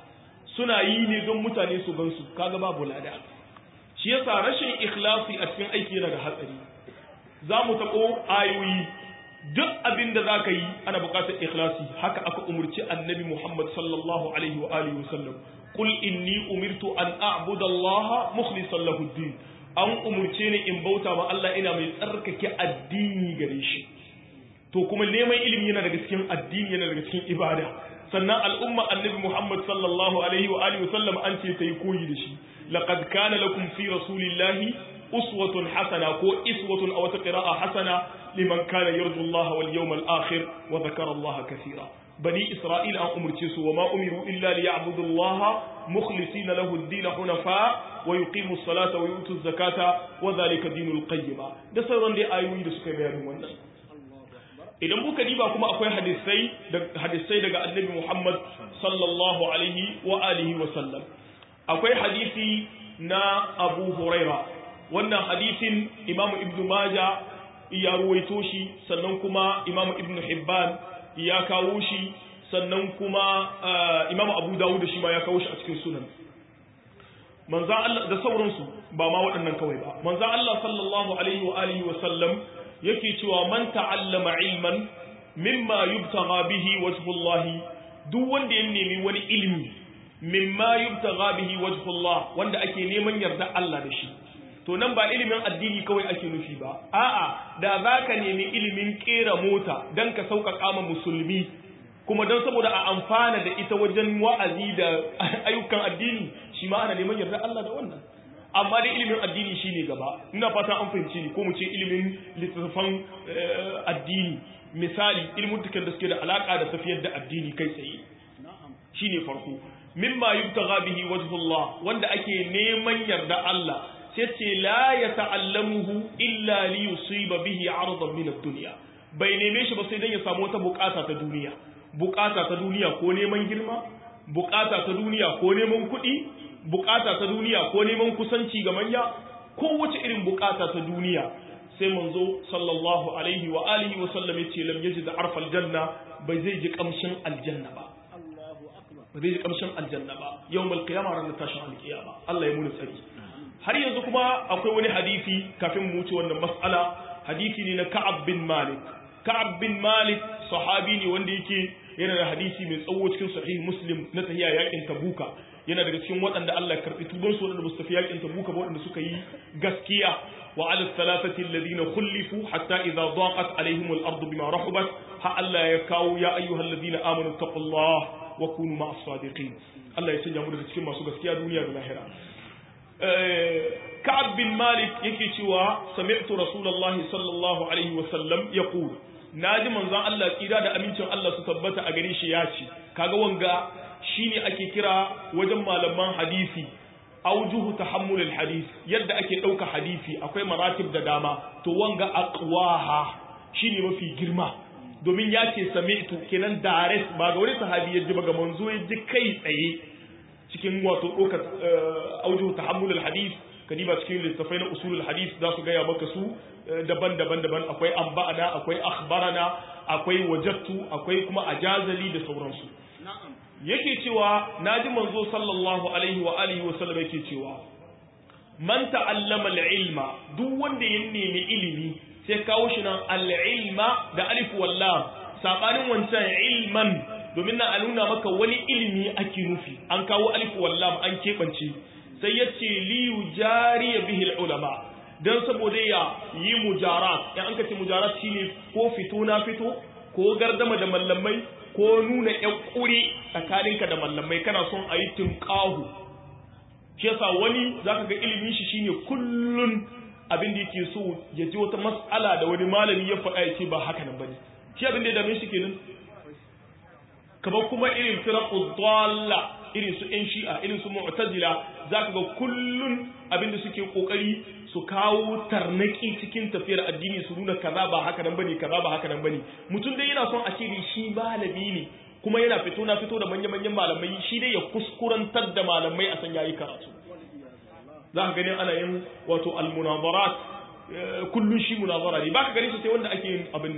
suna yi ne don mutane su gansu kaga babu lada shi yasa rashin ikhlasi a cikin aiki yana da hatsari za mu taɓo ayoyi duk abin da za ka yi ana buƙatar ikhlasi haka aka umurci annabi Muhammad sallallahu alaihi wa alihi wa sallam qul inni umirtu an a'budu Allah mukhlishan lahu din an umurce ni in bauta ma Allah ina mai tsarkake addini gare shi to kuma neman ilimi yana daga cikin addini yana daga cikin ibada sannan al'umma annabi Muhammad sallallahu alaihi wa alihi wa sallam an ce ta yi koyi da shi laqad kana lakum fi rasulillahi uswatun hasana ko iswatun aw qira'a hasana liman kana yarju Allah wal yawmal akhir wa dhakara Allah kaseera bani isra'il an umurce su wa ma umiru illa liya'budu Allah mukhlisina lahu ad-din hunafa wa yuqimu as-salata wa yutu az-zakata wa dhalika dinul qayyima da sauran dai ayoyi da suka bayanin wannan idan muka diba kuma akwai hadisai hadisai daga annabi Muhammad sallallahu alaihi wa alihi wa sallam akwai hadisi na Abu Huraira wannan hadisin Imam Ibn Majah ya ruwaito shi sannan kuma Imam Ibn Hibban ya kawo shi sannan kuma Imam Abu Dawud shi ma ya kawo shi a cikin sunan manzo Allah da sauransu ba ma waɗannan kawai ba manzo Allah sallallahu alaihi wa alihi wa sallam yake cewa man ta'allama ilman mimma yubtagha bihi wajhullah duk wanda ya nemi wani ilimi mimma yubtagha bihi wajhullah wanda ake neman yarda Allah da shi to nan ba ilimin addini kawai ake nufi ba a'a da zaka nemi ilimin kera mota dan ka sauƙaƙa ma musulmi kuma don saboda a amfana da ita wajen wa'azi da ayyukan addini shi ma ana neman yarda Allah da wannan amma dai ilimin addini shine gaba ina fata an fahimci ni ko mu ce ilimin littattafan addini misali ilimin da suke da alaka da tafiyar da addini kai tsaye shine farko mimma yubtagha bihi wajhullah wanda ake neman yarda Allah sai ce la yata'allamuhu illa li yusiba bihi 'aradan min ad-dunya bai neme shi ba sai dan ya samu wata bukata ta duniya bukata ta duniya ko neman girma bukata ta duniya ko neman kuɗi bukata ta duniya ko neman kusanci ga manya ko wace irin bukata ta duniya sai manzo sallallahu alaihi wa alihi wa sallam yace lam yajid arfal janna bai zai ji kamshin aljanna ba ba zai ji kamshin aljanna ba yawmal qiyamah ran tashin alqiyama Allah ya muni tsari har yanzu kuma akwai wani hadisi kafin mu wuce wannan mas'ala hadisi ne na Ka'ab bin Malik Ka'ab bin Malik sahabi ne wanda yake yana da hadisi mai tsawo cikin sahih Muslim na tahiya yakin Tabuka yana daga cikin waɗanda Allah ya karɓi tuban su waɗanda ba su tafi yakin Tabuka ba waɗanda suka yi gaskiya wa ala thalathati alladhina khulifu hatta idha daqat alaihim al-ardu bima rahabat ha Allah ya kawo ya ayyuhal ladina amanu taqullaha wa kunu ma'as sadiqin Allah ya sanya mu daga cikin masu gaskiya duniya da lahira Ka'ab bin Malik yake cewa sami'tu Rasulullahi sallallahu alaihi wa sallam yaqul naji manzon Allah tsira da amincin Allah su tabbata a gare shi ya ce kaga wanga shine ake kira wajen malaman hadisi aujuhu tahammulul hadis yadda ake dauka hadisi akwai maratib da dama to wanga aqwaha shine mafi girma domin ya ce sami'tu kenan direct ba ga wani sahabi ya ji ba ga manzo ya ji kai tsaye cikin wato doka aujuhu tahammulul hadis kadiba cikin littafai na usulul hadis za su gaya maka su daban-daban daban akwai amba'ana akwai akhbarana akwai wajattu akwai kuma ajazali da sauransu yake cewa naji manzo sallallahu alaihi wa alihi wa sallam yake cewa man ta'allama al-ilma duk wanda ya nemi ilimi sai kawo shi nan al-ilma da alif wal lam sabanin wancan ilman domin na nuna maka wani ilimi ake nufi an kawo alif wal lam an kebance sai yace li yujari bihi al-ulama dan saboda ya yi mujarat in an kace mujarat shine ko fito na fito ko gardama da mallamai ko nuna ƴan ƙuri tsakaninka da mallamai kana son a yi tunƙahu shi yasa wani zaka ga ilimin shi shine kullun abin da yake so ya ji wata mas'ala da wani malami ya faɗa ya ce ba haka nan bane shi abin da ya dame shi kenan kamar kuma irin firaqu dalla irin su ƴan shi'a irin su mu'tazila zaka ga kullun abin da suke kokari su kawo tarnaki cikin tafiyar addini su nuna kaza ba haka nan bane kaza ba haka nan bane mutum dai yana son a ce shi malami ne kuma yana fito na fito da manya-manyan malamai shi dai ya kuskurantar da malamai a san yayi karatu za ka gani ana yin wato almunazarat kullun shi munazara ne baka gani shi sai wanda ake yin abin nan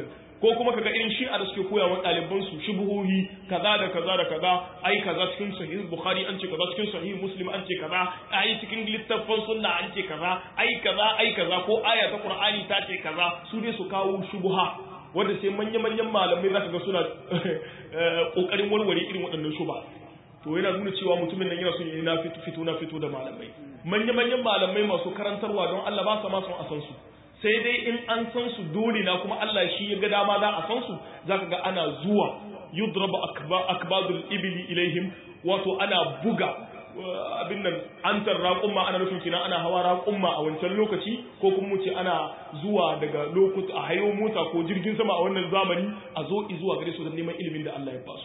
ko kuma kaga irin shi'a da suke koya wa ɗaliban su shubuhohi kaza da kaza da kaza ai kaza cikin sahih bukhari an ce kaza cikin sahih muslim an ce kaza ai cikin littafin sunna an ce kaza ai kaza ai kaza ko aya ta qur'ani ta ce kaza su ne su kawo shubuha wanda sai manya-manyan malamai zaka ga suna kokarin warware irin waɗannan shuba to yana nuna cewa mutumin nan yana son yi na fito na fito da malamai manya-manyan malamai masu karantarwa don Allah ba sa ma son a san su sai dai in an san su dole na kuma Allah shi ya ga dama za a san su zaka ga ana zuwa yudrabu akbadul ibli ilaihim wato ana buga abin nan antar raƙumma ana nufin kina ana hawa raƙumma a wancan lokaci ko kuma mu ce ana zuwa daga lokuta a hayo mota ko jirgin sama a wannan zamani a zo zuwa gare su da neman ilimin da Allah ya ba su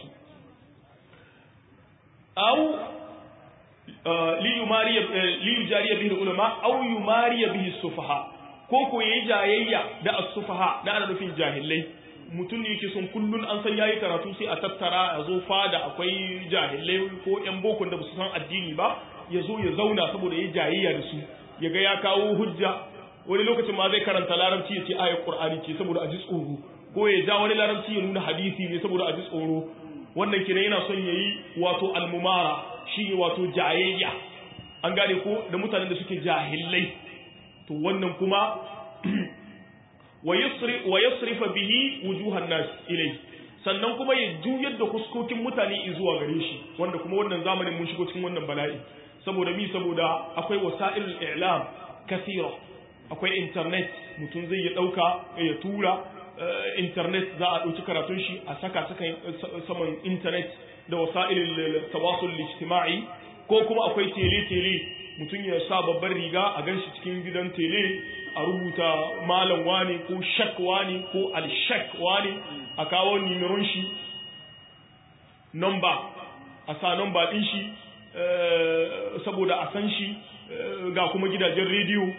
aw li yumariya li yujariya bihi ulama aw yumariya bihi sufaha ko ko yayi jayayya da as-sufaha da ana nufin jahilai mutum ne yake son kullun an san yayi karatu sai a tattara a zo fada akwai jahilai ko yan bokon da ba su san addini ba ya zo ya zauna saboda yayi jayayya da su ya ga ya kawo hujja wani lokacin ma zai karanta larabci ya ce ayat qur'ani ce saboda a ji tsoro ko ya ja wani larabci ya nuna hadisi ne saboda a ji tsoro wannan kenan yana son yayi wato almumara shi wato jayayya an gane ko da mutanen da suke jahilai to wannan kuma wa yasrifa bihi wujuhan nas ilai sannan kuma ya juyar da huskokin mutane zuwa gare shi wanda kuma wannan zamanin mun shigo cikin wannan bala'i saboda mi saboda akwai wasa'ilul i'lam kathira akwai internet mutum zai ya dauka ya tura internet za a dauki karatun shi a saka saman internet da wasa'ilul tawasul ijtima'i ko kuma akwai tele tele mutum ya sa babban riga a ganshi cikin gidan tele a rubuta malam wani ko shak wani ko alshak wani a kawo nimiron shi nomba a sa nomba din shi saboda a san shi ga kuma gidajen rediyo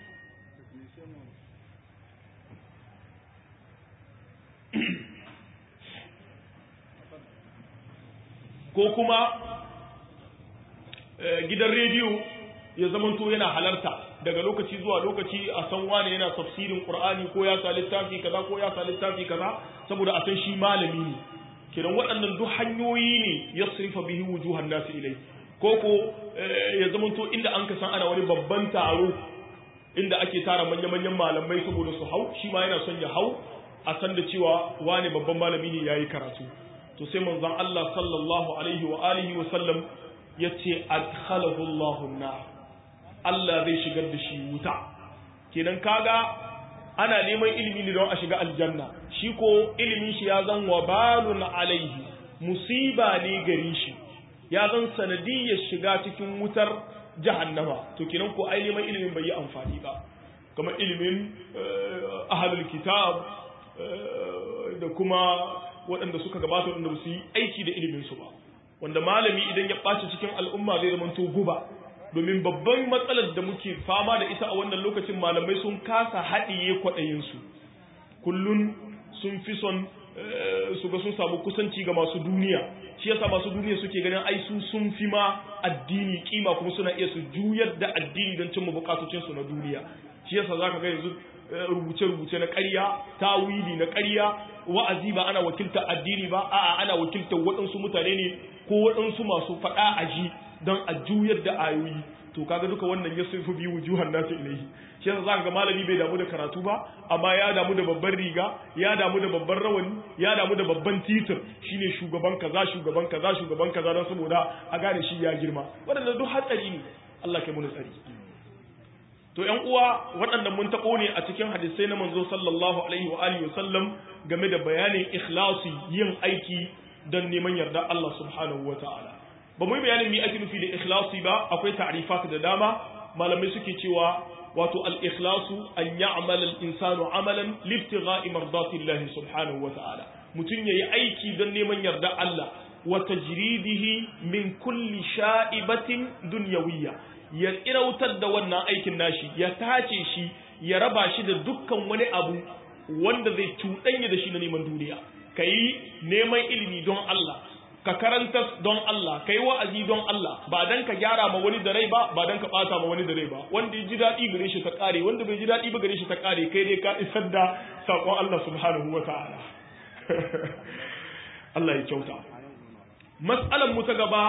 ko kuma gidan rediyo ya zamanto yana halarta daga lokaci zuwa lokaci a san wane yana tafsirin qur'ani ko ya sa littafi kaza ko ya sa littafi kaza saboda a san shi malami ne kiran waɗannan duk hanyoyi ne yasrifa bihi wujuhan nas ilai ko ko ya zamanto inda an ka san ana wani babban taro inda ake tara manya-manyan malamai saboda su hau shi ma yana son ya hau a san da cewa wane babban malami ne yayi karatu to sai manzon Allah sallallahu alaihi wa alihi wa sallam yace adkhalahu Allahu an-nar Allah zai shigar da shi wuta kenan kaga ana neman ilimi ne don a shiga aljanna shi ko ilimin shi ya zan wabalun alaihi musiba ne gari shi ya zan sanadiyyar shiga cikin wutar jahannama to kenan ko ai neman ilimin bai yi amfani ba kamar ilimin ahlul kitab da kuma waɗanda suka gabata waɗanda ba su yi aiki da ilimin su ba wanda malami idan ya ɓaci cikin al'umma zai zama to guba domin babban matsalar da muke fama da ita a wannan lokacin malamai sun kasa haɗiye kwaɗayinsu kullun sun fi son su ga sun samu kusanci ga masu duniya shi yasa masu duniya suke ganin ai su sun fi ma addini kima kuma suna iya su juyar da addini don cimma bukatocinsu na duniya shi yasa zaka ga yanzu rubuce-rubuce na ƙarya tawili na ƙarya wa'azi ba ana wakiltar addini ba a'a ana wakiltar waɗansu mutane ne ko waɗansu masu faɗa a ji don a juyar da ayoyi to kaga duka wannan ya sufi biyu wujuhan nasu ilaihi shi yasa zaka ga malami bai damu da karatu ba amma ya damu da babban riga ya damu da babban rawani ya damu da babban titir shine shugaban kaza shugaban kaza shugaban kaza don saboda a gane shi ya girma waɗanda duk hatsari ne Allah kai mun tsari to ƴan uwa waɗannan mun taɓo ne a cikin hadisai na manzo sallallahu alaihi wa alihi wasallam game da bayanin ikhlasi yin aiki don neman yarda Allah subhanahu wa ta'ala ba mu yi bayanin mi ake nufi da ikhlasi ba akwai ta'rifat da dama malamai suke cewa wato al-ikhlasu an ya'mal al-insanu amalan libtigha'i mardati Allah subhanahu wa ta'ala mutun yayi aiki don neman yarda Allah wa tajridihi min kulli sha'ibatin dunyawiyya ya tsirautar da wannan aikin nashi ya tace shi ya raba shi da dukkan wani abu wanda zai cuɗanya da shi na neman duniya ka yi neman ilimi don Allah ka karanta don Allah kai wa'azi don Allah ba dan ka gyara ma wani da rai ba ba dan ka bata ma wani da rai ba wanda ya ji daɗi gare shi ta kare wanda bai ji daɗi ba gare shi ta kare kai dai ka isar da sakon Allah subhanahu wa ta'ala Allah ya kyauta mas'alan mu ta gaba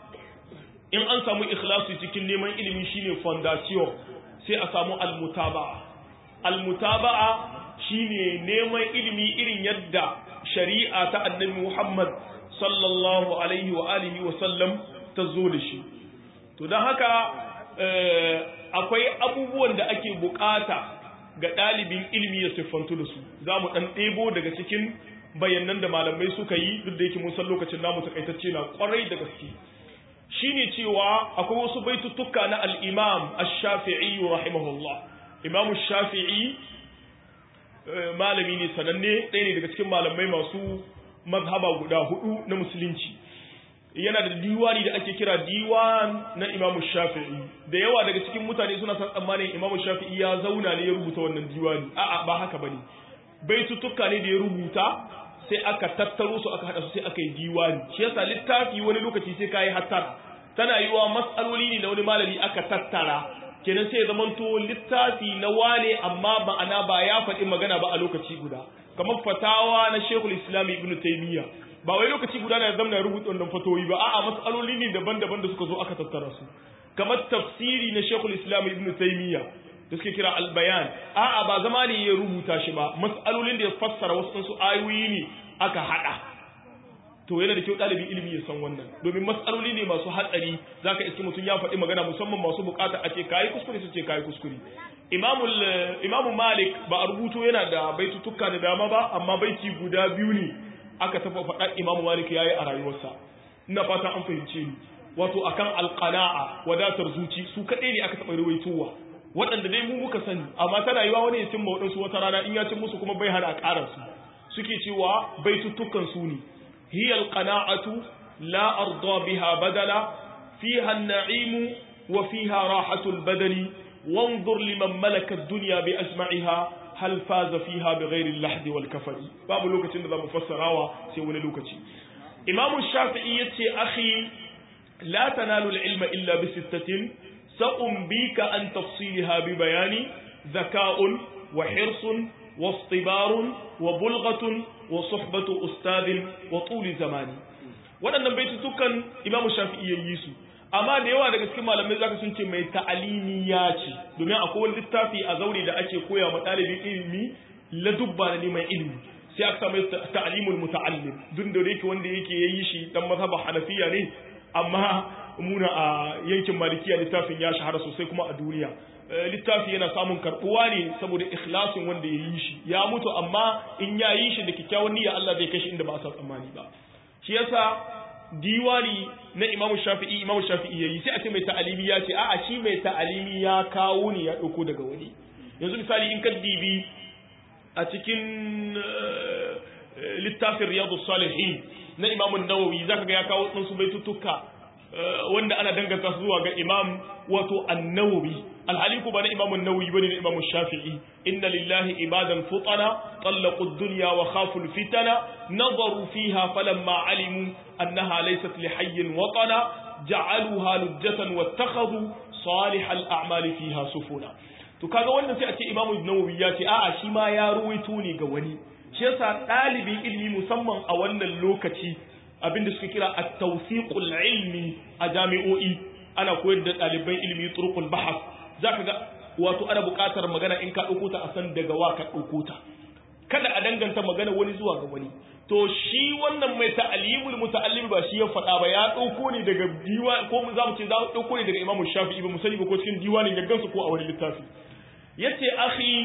in an samu ikhlasi cikin neman ilimi shine foundation sai a samu almutaba'a almutaba'a shine neman ilimi irin yadda shari'a ta annabi Muhammad sallallahu alaihi wa alihi wa sallam ta zo da shi to don haka akwai abubuwan da ake bukata ga ɗalibin ilimi ya siffantu da su za mu ɗan ɗebo daga cikin bayanan da malamai suka yi duk da yake mun san lokacin namu takaitacce na kwarai da gaske shine cewa akwai wasu baitutuka na al-imam ash-shafi'i rahimahullah imam ash-shafi'i malami ne sananne ɗaya ne daga cikin malamai masu mazhaba guda hudu na musulunci yana da diwani da ake kira diwan na imamu shafi'i da yawa daga cikin mutane suna san tsammanin imamu shafi'i ya zauna ne ya rubuta wannan diwani a'a ba haka bane baitutuka ne da ya rubuta sai aka tattaro su aka hada su sai aka yi diwani shi yasa littafi wani lokaci sai kai hattara tana yiwa mas'aloli ne na wani malami aka tattara kenan sai ya zamanto littafi na wane amma ma'ana ba ya faɗi magana ba a lokaci guda kamar fatawa na Sheikhul Islam Ibn Taymiyyah ba wai lokaci guda na zama na rubuta wannan fatoyi ba a'a mas'aloli ne daban-daban da suka zo aka tattara su kamar tafsiri na Sheikhul Islam Ibn Taymiyyah da suke kira al-bayan a'a ba zama ne ya rubuta shi ba mas'alolin da ya fassara wasu su ayoyi ne aka hada to yana da kyau ɗalibin ilimi ya san wannan domin matsaloli ne masu hatsari zaka iske mutum ya faɗi magana musamman masu bukata a ce kayi kuskure su ce kayi kuskure imamu malik ba a rubuto yana da baitutuka da dama ba amma baiti guda biyu ne aka tafa faɗa imamu malik ya yi a rayuwarsa ina fata an fahimce ni wato akan alqana'a wadatar zuci su kaɗai ne aka taɓa ruwaitowa waɗanda dai mu muka sani amma tana yiwa wani ya cimma waɗansu wata rana in ya cin musu kuma bai hana a ƙara su suke cewa baitutukan su ne هي القناعة لا أرضى بها بدلا فيها النعيم وفيها راحة البدن وانظر لمن ملك الدنيا بأجمعها هل فاز فيها بغير اللحد والكفر باب لوكتي نظام مفسراوا سيولي لوكتي إمام الشافعي يتي أخي لا تنال العلم إلا بستة سأنبيك عن تفصيلها ببيان ذكاء وحرص واصطبار وبلغة وصحبة أستاذ وطول زمان waɗannan baitutukan imamu shafi'i ya yi su amma da yawa daga cikin malamai zaka sun ce mai ta'alimi ya ce domin akwai wani littafi a zaure da ake koya ma ɗalibin ilimi la dubba na neman ilimi sai aka samu ta'alimul muta'allim duk da yake wanda yake yayi shi dan mazhaba hanafiya ne amma muna a yankin malikiya littafin ya shahara sosai kuma a duniya littafi yana samun karbuwa ne saboda ikhlasin wanda ya yi shi ya mutu amma in ya yi shi da kyakkyawan niyya Allah zai kai shi inda ba a san tsammani ba shi yasa diwani na Imam Shafi'i Imam Shafi'i yayi sai a ce mai ta'alimi ya ce a'a shi mai ta'alimi ya kawo ne ya dauko daga wani yanzu misali in ka dibi a cikin littafin Riyadus Salihin na Imam An-Nawawi zaka ga ya kawo tsansu baitutuka wanda ana danganta zuwa ga Imam wato An-Nawawi alhali ko ba na Imam An-Nawawi bane na Imam Shafi'i inna lillahi ibadan futana طلقوا الدنيا وخافوا الفتن نظروا فيها فلما علموا أنها ليست لحي وطنا جعلوها لجة واتخذوا صالح الأعمال فيها سفنا to kaga wannan sai a ce Imam Nawawi ya ce a'a shi ma ya ruwaito ne ga wani shi yasa ɗalibin ilimi musamman a wannan lokaci abinda suka kira at-tawfiqul ilmi a jami'o'i ana koyar da ɗaliban ilimi turqul bahas zaka ga wato ana buƙatar magana in ka ɗauko ta a san daga wa ka ɗauko ta kada a danganta magana wani zuwa ga wani to shi wannan mai ta'alimul muta'allim ba shi ya faɗa ba ya ɗauko ne daga diwa ko mu za mu ce za mu ɗauko ne daga Imam Shafi'i ba mu sani ba ko cikin diwanin ya gansu ko a wani littafi yace akhi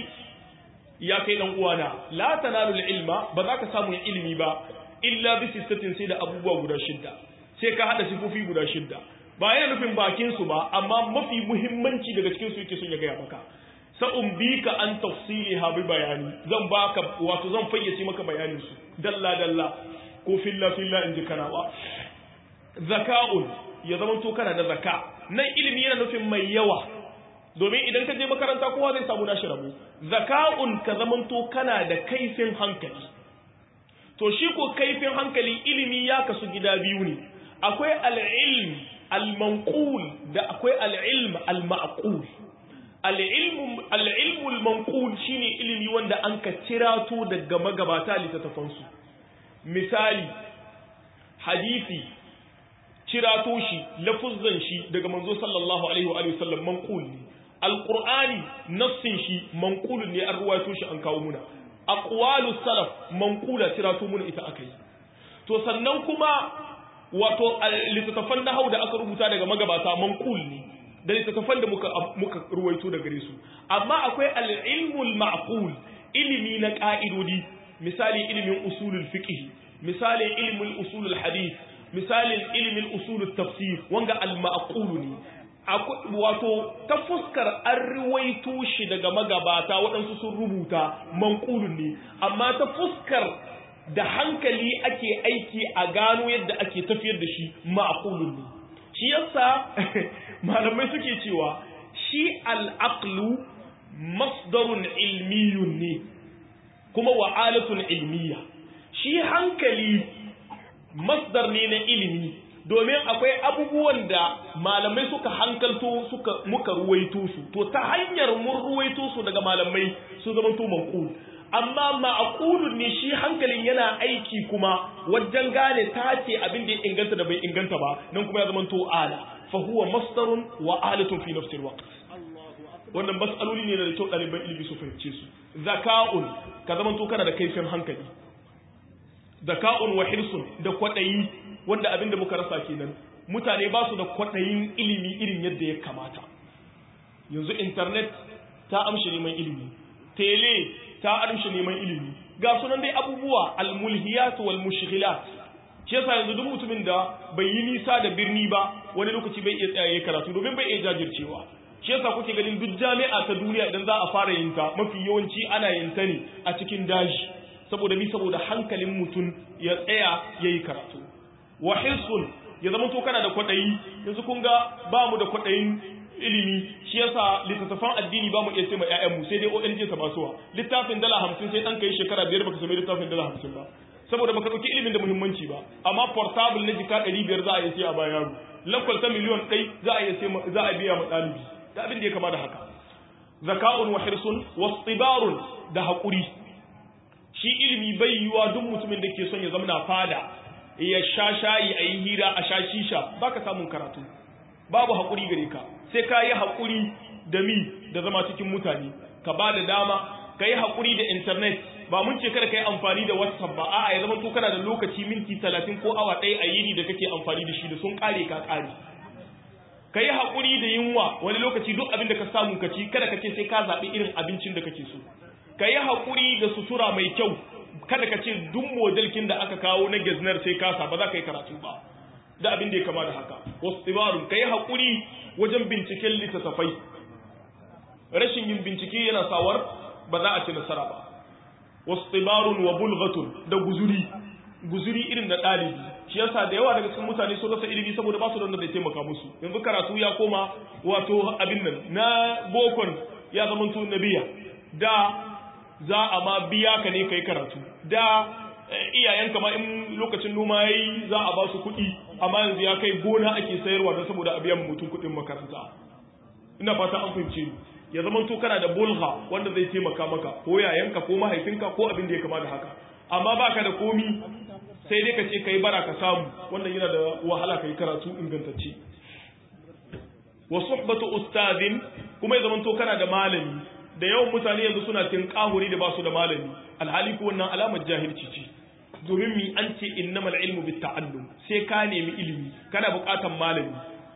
ya kai dan uwana la tanalu ilma ba za ka samu ilimi ba illa bi sittatin sai da abubuwa guda shidda sai ka hada sifofi guda shidda ba yana nufin bakin su ba amma mafi muhimmanci daga cikin su yake son ya gaya maka sa'un bi ka an tafsili ha bi bayani zan baka wato zan fayyace maka bayanin su dalla dalla ko filla filla in ji kana ba zaka'un ya zama to kana da zaka nan ilimi yana nufin mai yawa domin idan ka je makaranta kowa zai samu nashi rabo zaka'un ka zama to kana da kaifin hankali to shi ko kaifin hankali ilimi ya kasu gida biyu ne akwai al-ilm al-manqul da akwai al-ilm al-ma'qul al-ilm al-ilm al-manqul shine ilimi wanda an ka cirato daga magabata littattafansu misali hadisi cirato shi lafuzzan shi daga manzo sallallahu alaihi wa alihi sallam manqul ne alqur'ani nassin shi manqul ne an ruwaito shi an kawo muna aqwalu salaf manqula cirato muna ita akai to sannan kuma wato littattafan nahau da aka rubuta daga magabata manqul ne da littattafan da muka muka ruwaito daga gare su amma akwai al-ilmul ma'qul ilimi na ka'idodi misali ilimin usulul fiqh misalin ilimin usulul hadith misalin ilimin usulul tafsir wanga al-ma'qul ne wato ta fuskar an ruwaito shi daga magabata waɗansu sun rubuta manqulun ne amma ta fuskar da hankali ake aiki a gano yadda ake tafiyar da shi ma'qulun ne shi yasa malamai suke cewa shi al-aqlu masdarun ilmiyun ne kuma wa'alatun ilmiya shi hankali masdar ne na ilimi domin akwai abubuwan da malamai suka hankalto suka muka ruwaito su to ta hanyar mun ruwaito su daga malamai su zama to manqul amma ma'qulun ne shi hankalin yana aiki kuma wajen gane tace abin da ya inganta da bai inganta ba nan kuma ya zama to ala fa huwa masdarun wa alatun fi nafsi alwaqt wannan mas'aloli ne da kyau ɗaliban ilimi su fahimce su zaka'un ka zama to kana da kaifin hankali zaka'un wa hirsun da kwaɗayi wanda abin da muka rasa kenan mutane ba su da kwaɗayin ilimi irin yadda ya kamata yanzu internet ta amshi neman ilimi tele ta amshi neman ilimi ga sunan dai abubuwa almulhiyat wal mushghilat shi yasa yanzu duk mutumin da bai yi nisa da birni ba wani lokaci bai iya tsayaye karatu domin bai iya jajircewa shi yasa kuke ganin duk jami'a ta duniya idan za a fara yin ta mafi yawanci ana yin ta ne a cikin daji saboda mi saboda hankalin mutum ya tsaya yayi karatu wa hirsun ya zama to kana da kwaɗayi yanzu kun ga ba mu da kwaɗayin ilimi shi yasa littattafan addini ba mu iya sai ma ƴaƴanmu sai dai ONG ta basuwa littafin dala hamsin sai ɗan kai shekara biyar baka sami littafin dala hamsin ba saboda baka ɗauki ilimin da muhimmanci ba amma portable na jika ɗari biyar za a iya sai a bayan yaro lakwal ta miliyon ɗai za a iya sai za a biya ma ɗalibi da abin da ya kama da haka zaka'un wa hirsun wastibarun da haƙuri shi ilimi bai yiwa duk mutumin da ke son ya zama na fada ya sha shayi a yi hira a sha shisha ba ka samun karatu babu haƙuri gare ka sai ka yi haƙuri da mi da zama cikin mutane ka ba da dama ka yi haƙuri da intanet ba mun ce kada ka yi amfani da whatsapp ba a'a ya zama to kana da lokaci minti talatin ko awa ɗaya a yini da kake amfani da shi da sun ƙare ka ƙare ka yi haƙuri da yunwa wani lokaci duk abin da ka samu ka ci kada ka ce sai ka zaɓi irin abincin da kake so ka yi haƙuri da sutura mai kyau kada ka ce duk modelkin da aka kawo na geznar sai kasa ba za ka yi karatu ba da abin da ya kama da haka wasu tsibarun ka yi haƙuri wajen binciken littattafai rashin yin bincike yana sawar ba za a ci nasara ba wasu tsibarun wa bulgatun da guzuri guzuri irin da ɗalibi shi yasa da yawa daga cikin mutane sun rasa ilimi saboda ba su da wanda zai taimaka musu yanzu karatu ya koma wato abin nan na bokon ya zama nabiya da za a ma biya ka ne kai karatu da iyayenka ma in lokacin noma yayi za a ba su kuɗi amma yanzu ya kai gona ake sayarwa don saboda a biyan mutum kuɗin makaranta ina fata an fahimce ni ya zama to kana da bulha wanda zai taimaka maka ko yayanka ko mahaifinka ko abin da ya kama da haka amma baka da komi sai dai ka ce kai bara ka samu wannan yana da wahala kai karatu ingantacce wa suhbatu ustadin kuma ya zama to kana da malami da yawan mutane yanzu suna tinkahuri da basu da malami alhali ko wannan alamar jahilci ce domin mi an ce innamal ilmu bit ta'allum sai ka nemi ilimi kana buƙatar malami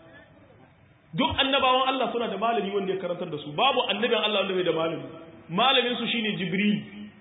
duk annabawan Allah suna da malami wanda ya karantar da su babu annabin Allah wanda bai da malami malamin su shine jibril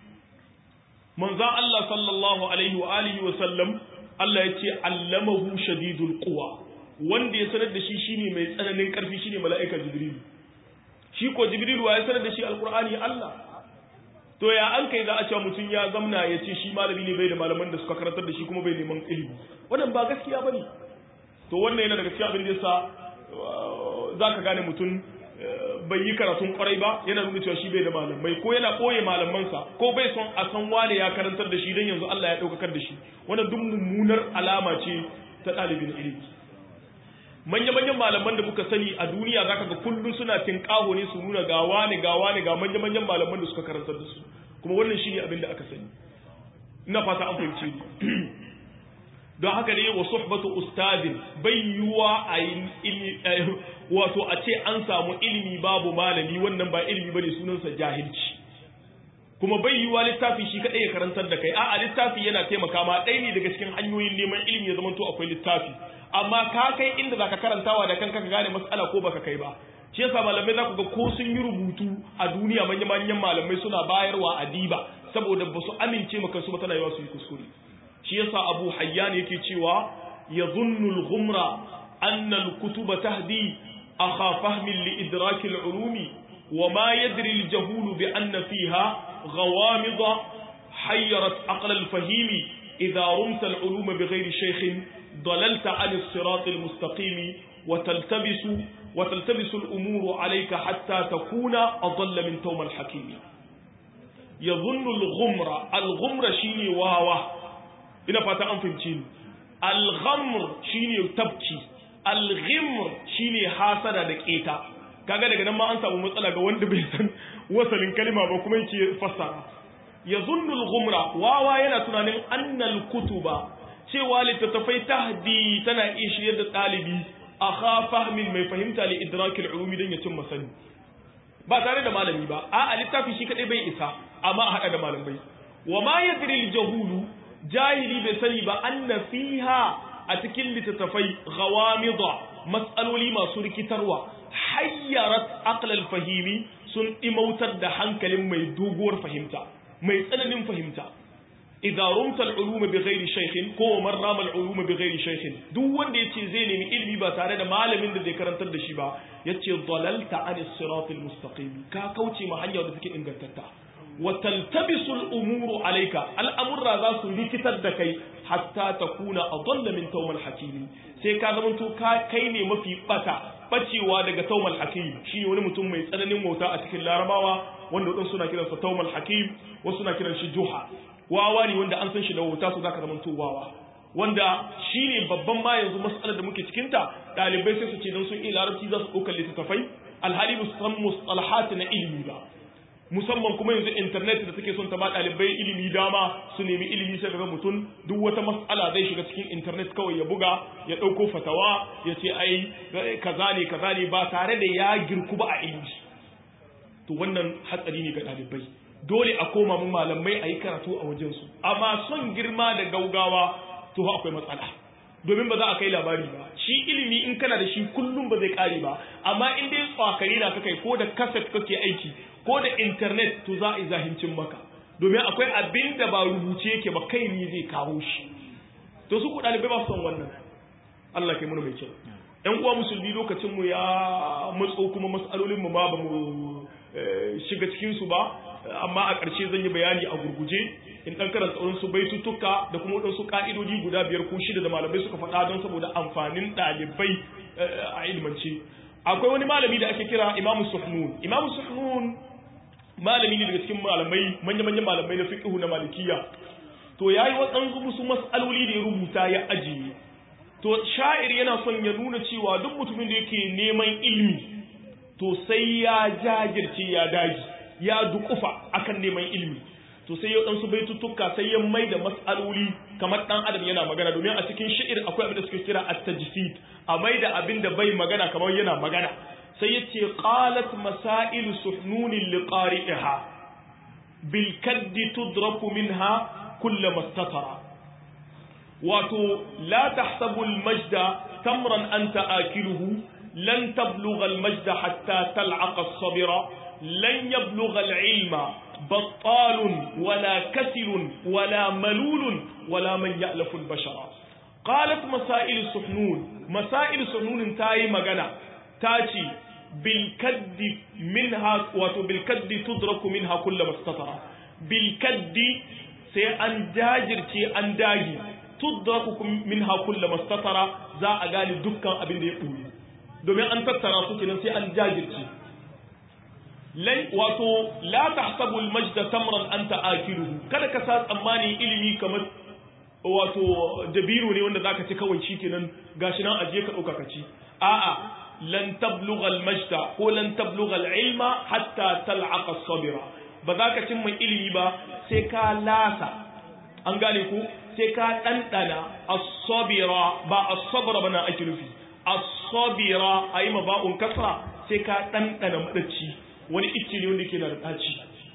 manzon Allah sallallahu alaihi wa alihi wa sallam Allah ya ce allamahu shadidul quwa wanda ya sanar da shi shine mai tsananin karfi shine mala'ika jibril shi ko jibril wa ya sanar da shi alqur'ani Allah to ya an kai za a cewa mutum ya zamna ya ce shi malami ne bai da malaman da suka karantar da shi kuma bai neman ilimi wannan ba gaskiya bane to wannan yana daga cikin abin da yasa zaka gane mutum bai yi karatun kwarai ba yana nuna cewa shi bai da malamai ko yana ɓoye malamansa ko bai son a san wane ya karantar da shi don yanzu Allah ya ɗaukakar da shi wannan duk mummunar alama ce ta ɗalibin ilimi manya-manyan malaman da muka sani a duniya zaka ga kullum suna tinƙaho ne su nuna ga wane ga wane ga manya-manyan malaman da suka karantar da su kuma wannan shine abin da aka sani ina fata an fahimce ni don haka ne wa suhbatu ustadin bai yiwa a yi wato a ce an samu ilimi babu malami wannan ba ilimi bane sunansa jahilci kuma bai yiwa littafi shi kadai ya karantar da kai a'a littafi yana taimaka ma ɗaya ne daga cikin hanyoyin neman ilimi ya zama to akwai littafi amma ka kai inda zaka karantawa da kanka ka gane mas'ala ko baka kai ba shi yasa malamai za ku ga ko sun yi rubutu a duniya manya-manyan malamai suna bayarwa a diba saboda ba su amince maka su ba tana yawa su yi kuskure shi yasa abu hayyan yake cewa ya zunnul ghumra anna al-kutuba tahdi akha fahmin li idrak al-ulumi wa ma yadri al-jahul bi anna fiha ghawamid hayyarat aql al-fahimi idha rumta al-ulum bighayri shaykh dalalta 'an as-sirat al-mustaqim wa taltabisu wa taltabisu al-umur 'alayka hatta takuna adalla min tawm al-hakim yadhunnu al-ghumra al-ghumra shine wawa ina fata an fahimci ni al-ghamr shine tabki al-ghimr shine hasada da keta kaga daga nan ma an samu matsala ga wanda bai san wasalin kalma ba kuma yake fassara yazunnu al-ghumra wawa yana tunanin annal kutuba cewa littattafai tahdi tana iya shiryar da ɗalibi akha fahmin mai fahimta li idrakil ulumi dan ya cimma sani ba tare da malami ba a littafi shi kadai bai isa amma a hada da malamai wa ma yadri al-jahulu jahili bai sani ba anna fiha a cikin littattafai ghawamida mas'aloli masu rikitarwa hayyarat aqlal fahimi sun imautar da hankalin mai doguwar fahimta mai tsananin fahimta idza rumta al-ulum bighairi shaykhin ko man rama al-ulum bighairi shaykhin duk wanda yace zai nemi ilimi ba tare da malamin da zai karantar da shi ba yace dalalta an as-sirat al-mustaqim ka kauce ma hanyar da take ingantatta wa taltabisu al-umuru alayka al-amra za su rikitar da kai hatta takuna adalla min tawmal hakim sai ka zama to kai ne mafi bata bacewa daga tawmal hakim shine wani mutum mai tsananin wauta a cikin larabawa wanda wadansu suna kiransa tawmal hakim wasu suna kiran shi juha wawa ne wanda an san shi da wauta su zaka zama to wawa wanda shine babban ma yanzu mas'alar da muke cikin ta dalibai sai su ce dan sun iya larabci za su ɗaukar littattafai alhali ba su san mustalahat na ilimi ba musamman kuma yanzu internet da take son ta ba ɗalibai ilimi dama su nemi ilimi sai ga mutum duk wata mas'ala zai shiga cikin internet kawai ya buga ya ɗauko fatawa ya ce ai kaza ne kaza ne ba tare da ya girku ba a ilimi to wannan hatsari ne ga ɗalibai dole a koma mu malamai a yi karatu a wajensu amma son girma da gaugawa to akwai matsala domin ba za a kai labari ba shi ilimi in kana da shi kullum ba zai kare ba amma in dai tsakari na kai ko da kaset kake aiki ko da internet to za a yi zahincin maka domin akwai abin da ba rubuce yake ba kai ne zai kawo shi to su ku ɗalibai ba su son wannan Allah kai mana mai kyau ƴan uwa musulmi lokacin mu ya matso kuma mas'alolin mu ma ba mu shiga cikin su ba amma a ƙarshe zan yi bayani a gurguje in ɗan karanta waɗansu baitutuka da kuma waɗansu ƙa'idodi guda biyar ko shida da malamai suka faɗa don saboda amfanin ɗalibai a ilmance akwai wani malami da ake kira imamu suhnun imamu suhnun malami ne daga cikin malamai manya-manyan malamai na fiqhu na malikiya to yayi waɗansu musu mas'aloli da ya rubuta ya ajiye to sha'ir yana son ya nuna cewa duk mutumin da yake neman ilimi to sai ya jajirce ya daji ya dukufa akan neman ilimi to sai ya ɗansu baitutuka sai ya mai da mas'aloli kamar ɗan adam yana magana domin a cikin shi'ir akwai abin da suke kira at-tajsid a mai da abin da bai magana kamar yana magana sai ya ce qalat masail suhnunin liqari'iha bil kaddi tudraku minha kullu mastatara wato la tahsabu al majda tamran anta akiluhu lan tablugha al majda hatta tal'aqa as-sabira lan yablugha al ilma بطال ولا كسل ولا ملول ولا من يألف البشر قالت مسائل السحنون مسائل السحنون تاي مغنى تاتي بالكد منها واتو بالكد تدرك منها كل ما استطر بالكد سي أن جاجر تي أن داجي تدرك منها كل ما استطر za a gane dukkan abin da ya ɓoye domin an tattara su kenan sai an jajirce lan wato la tahsabu al-majda tamran anta akiluhu kada ka sa tsammani ilimi kamar wato dabiru ne wanda zaka ci kawai shikenan gashi nan aje ka dauka ka ci a'a lan tablugha al-majda ko lan tablugha al-ilma hatta tal'aqa as-sabira ba za ka cimma ilimi ba sai ka lasa an gane ko sai ka ɗanɗana as-sabira ba as-sabra bana ake nufi as-sabira ayi ma ba'un kasra sai ka ɗanɗana madacci wani icce ne wanda ke na da ɗaci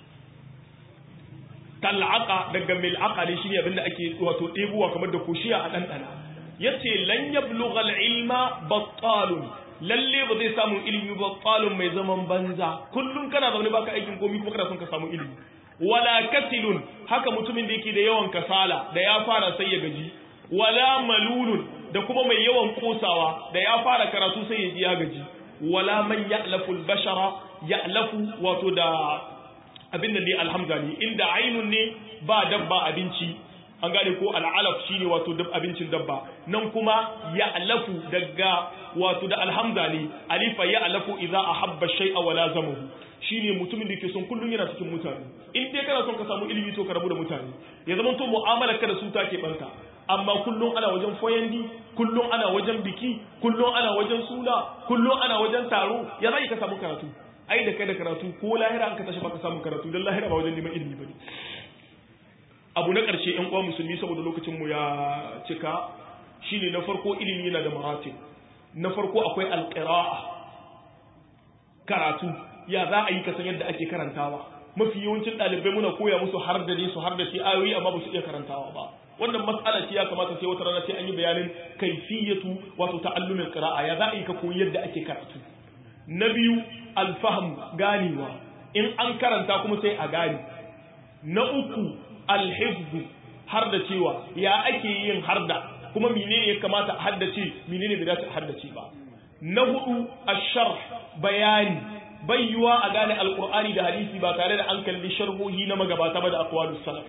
tal'aqa daga mil'aqa ne shine abinda ake wato ɗebuwa kamar da kushiya a ɗanɗana yace lan yablugha al-ilma battalun lalle ba zai samu ilimi battalun mai zaman banza kullum kana zaune baka aikin komai kuma kana son ka samu ilimi wala kasilun haka mutumin da yake da yawan kasala da ya fara sai ya gaji wala malulun da kuma mai yawan kosawa da ya fara karatu sai ya ji ya gaji wala man ya'lafu al-bashara ya'lafu wato da abin da dai alhamza ne inda ainun ne ba dabba abinci an gane ko al'alaf shine wato dab abincin dabba nan kuma ya'lafu daga wato da alhamza ne alifa ya'lafu idza ahabba shay'a wa lazamahu shine mutumin da ke son kullun yana cikin mutane in dai kana son ka samu ilimi to ka rabu da mutane ya zama to mu'amalar ka da su take banka amma kullun ana wajen foyandi kullun ana wajen biki kullun ana wajen suna kullun ana wajen taro ya zai ka samu karatu ai da kai da karatu ko lahira an ka tashi baka samu karatu dan lahira ba wajen neman ilimi bane abu na ƙarshe ƴan uwa musulmi saboda lokacin mu ya cika shine na farko ilimi yana da maratib na farko akwai alqira'a karatu ya za a yi ka san yadda ake karantawa mafi yawancin ɗalibai muna koya musu har da ne su har da shi ayoyi amma ba su iya karantawa ba wannan mas'ala ce ya kamata sai wata rana sai an yi bayanin kaifiyatu wato ta'allumin qira'a ya za a yi ka koyi yadda ake karatu na biyu alfaham ganewa in an karanta kuma sai a gane na uku alhifzu har da cewa ya ake yin harda kuma menene ya kamata a haddace menene bai dace a haddace ba na hudu asharh bayani bayyuwa a gane alqur'ani da hadisi ba tare da an kalli sharhohi na magabata ba da aqwalus salaf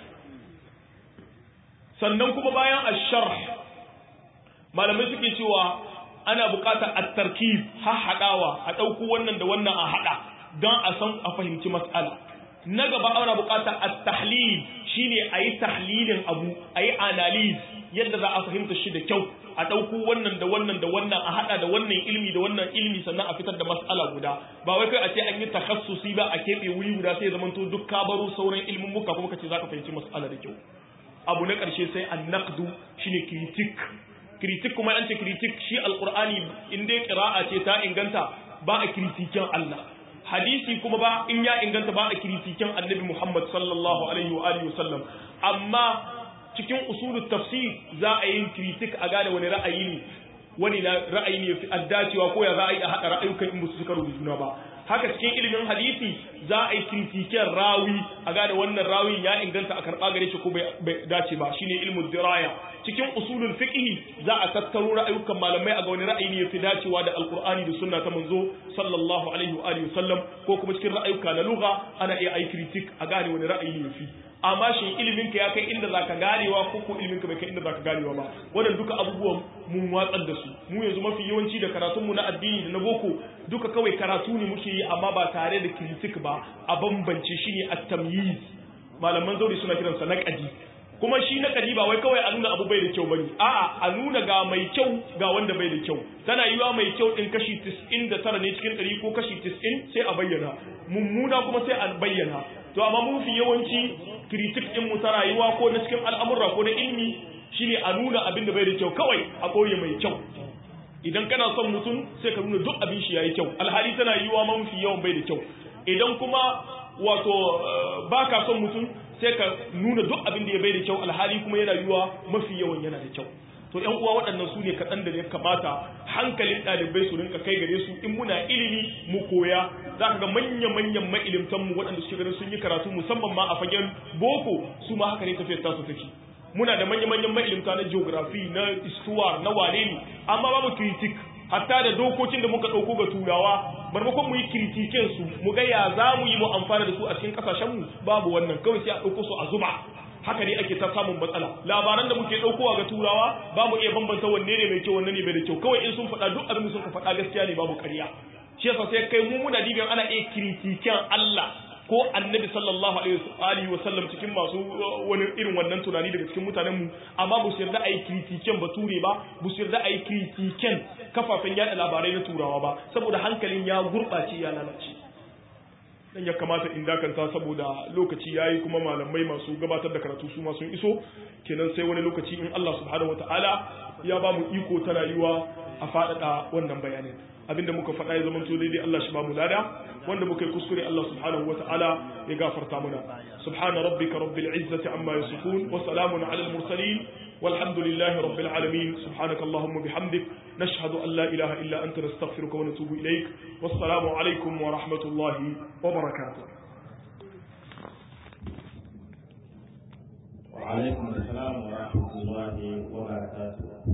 sannan kuma bayan asharh malamai suke cewa ana buƙatar at-tarkib har hadawa a dauko wannan da wannan a hada don a san a fahimci mas'ala na gaba ana buƙatar at-tahlil shine ayi tahlilin abu ayi analyze yadda za a fahimta shi da kyau a ɗauko wannan da wannan da wannan a haɗa da wannan ilmi da wannan ilmi sannan a fitar da mas'ala guda ba wai kai a ce an yi takhassusi ba a keɓe wuri guda sai zaman to duk ka baro sauran ilmin muka kuma ka ce za ka fahimci mas'ala da kyau abu na ƙarshe sai an naqdu shine critic critic kuma an ce critic shi alqur'ani in dai qira'a ce ta inganta ba a kritikin Allah hadisi kuma ba in ya inganta ba a kritikin annabi Muhammad sallallahu alaihi wa alihi wasallam amma cikin usulul tafsir za a yi kritik a gane wani ra'ayi ne wani ra'ayi ne fi addacewa ko ya za a yi a haɗa ra'ayukan in musu suka rubuta juna ba haka cikin ilimin hadisi za a yi kritiken rawi a gane wannan rawin ya inganta a karɓa gare shi ko bai dace ba shine ilmul diraya cikin usulul fiqh za a tattaro ra'ayukan malamai a ga wani ra'ayi ne yafi dacewa da alqur'ani da sunna ta manzo sallallahu alaihi wa alihi wasallam ko kuma cikin ra'ayuka na lugha ana iya ai kritik a gane wani ra'ayi ne yafi amma shin ilimin ka ya kai inda zaka ganewa ko ko ilimin ka bai kai inda zaka ganewa ba wannan duka abubuwan mun watsar da su mu yanzu mafi yawanci da karatun mu na addini da na boko duka kawai karatu ne muke yi amma ba tare da kritik ba a bambance shi ne at-tamyiz malaman zauri suna kiransa naqadi kuma shi naqadi ba wai kawai a nuna abu bai da kyau bane a'a a nuna ga mai kyau ga wanda bai da kyau tana yiwa mai kyau din kashi 99 ne cikin 100 ko kashi 90 sai a bayyana mummuna kuma sai a bayyana to amma mun fi yawanci kritik din mu ta rayuwa ko na cikin al'amurra ko na ilmi shine a nuna abin da bai da kyau kawai a koyi mai kyau idan kana son mutum sai ka nuna duk abin shi yayi kyau alhali tana yiwa man fi yawan bai da kyau idan kuma wato baka son mutum sai ka nuna duk abin da ya bai da kyau alhali kuma yana yiwa mafi yawan yana da kyau to ƴan uwa waɗannan su ne kaɗan da ya kamata hankalin ɗalibai su rinka kai gare su in muna ilimi mu koya za ka ga manya-manyan ma'ilimtan mu waɗanda suke ganin sun yi karatu musamman ma a fagen boko su ma haka ne tafiyar tasu take muna da manya-manyan ma'ilimta na geography na istuwa na wane ne amma babu critic hatta da dokokin da muka ɗauko ga turawa maimakon mu yi kritiken su mu ga ya za mu yi mu amfana da su a cikin ƙasashen mu babu wannan kawai sai a ɗauko su a zuba haka ne ake ta samun matsala labaran da muke ɗaukowa ga turawa ba mu iya bambanta wanne ne mai kyau wanne ne bai da kyau kawai in sun faɗa duk abin da sun faɗa gaskiya ne babu ƙarya shi yasa sai kai mu muna dibin ana iya kritiken Allah ko annabi sallallahu alaihi wa sallam cikin masu wani irin wannan tunani daga cikin mutanen mu amma ba su yarda a yi kritiken bature ba ba su yarda a yi kritiken kafafen yada labarai na turawa ba saboda hankalin ya gurɓace ya lalace dan ya kamata in dakanta saboda lokaci yayi kuma malamai masu gabatar da karatu su ma sun iso kenan sai wani lokaci in Allah subhanahu wataala ya ba mu iko ta rayuwa a faɗaɗa wannan bayanin abinda muka faɗa ya zama to daidai Allah shi ba mu lada wanda muka yi kuskure Allah subhanahu wata'ala ya gafarta mana subhana rabbika rabbil izzati amma yasifun wa salamun ala al mursalin walhamdulillahi rabbil alamin subhanaka allahumma bihamdik nashhadu an la ilaha illa anta nastaghfiruka wa natubu ilaik wassalamu alaikum wa rahmatullahi wa barakatuh وعليكم السلام ورحمة الله وبركاته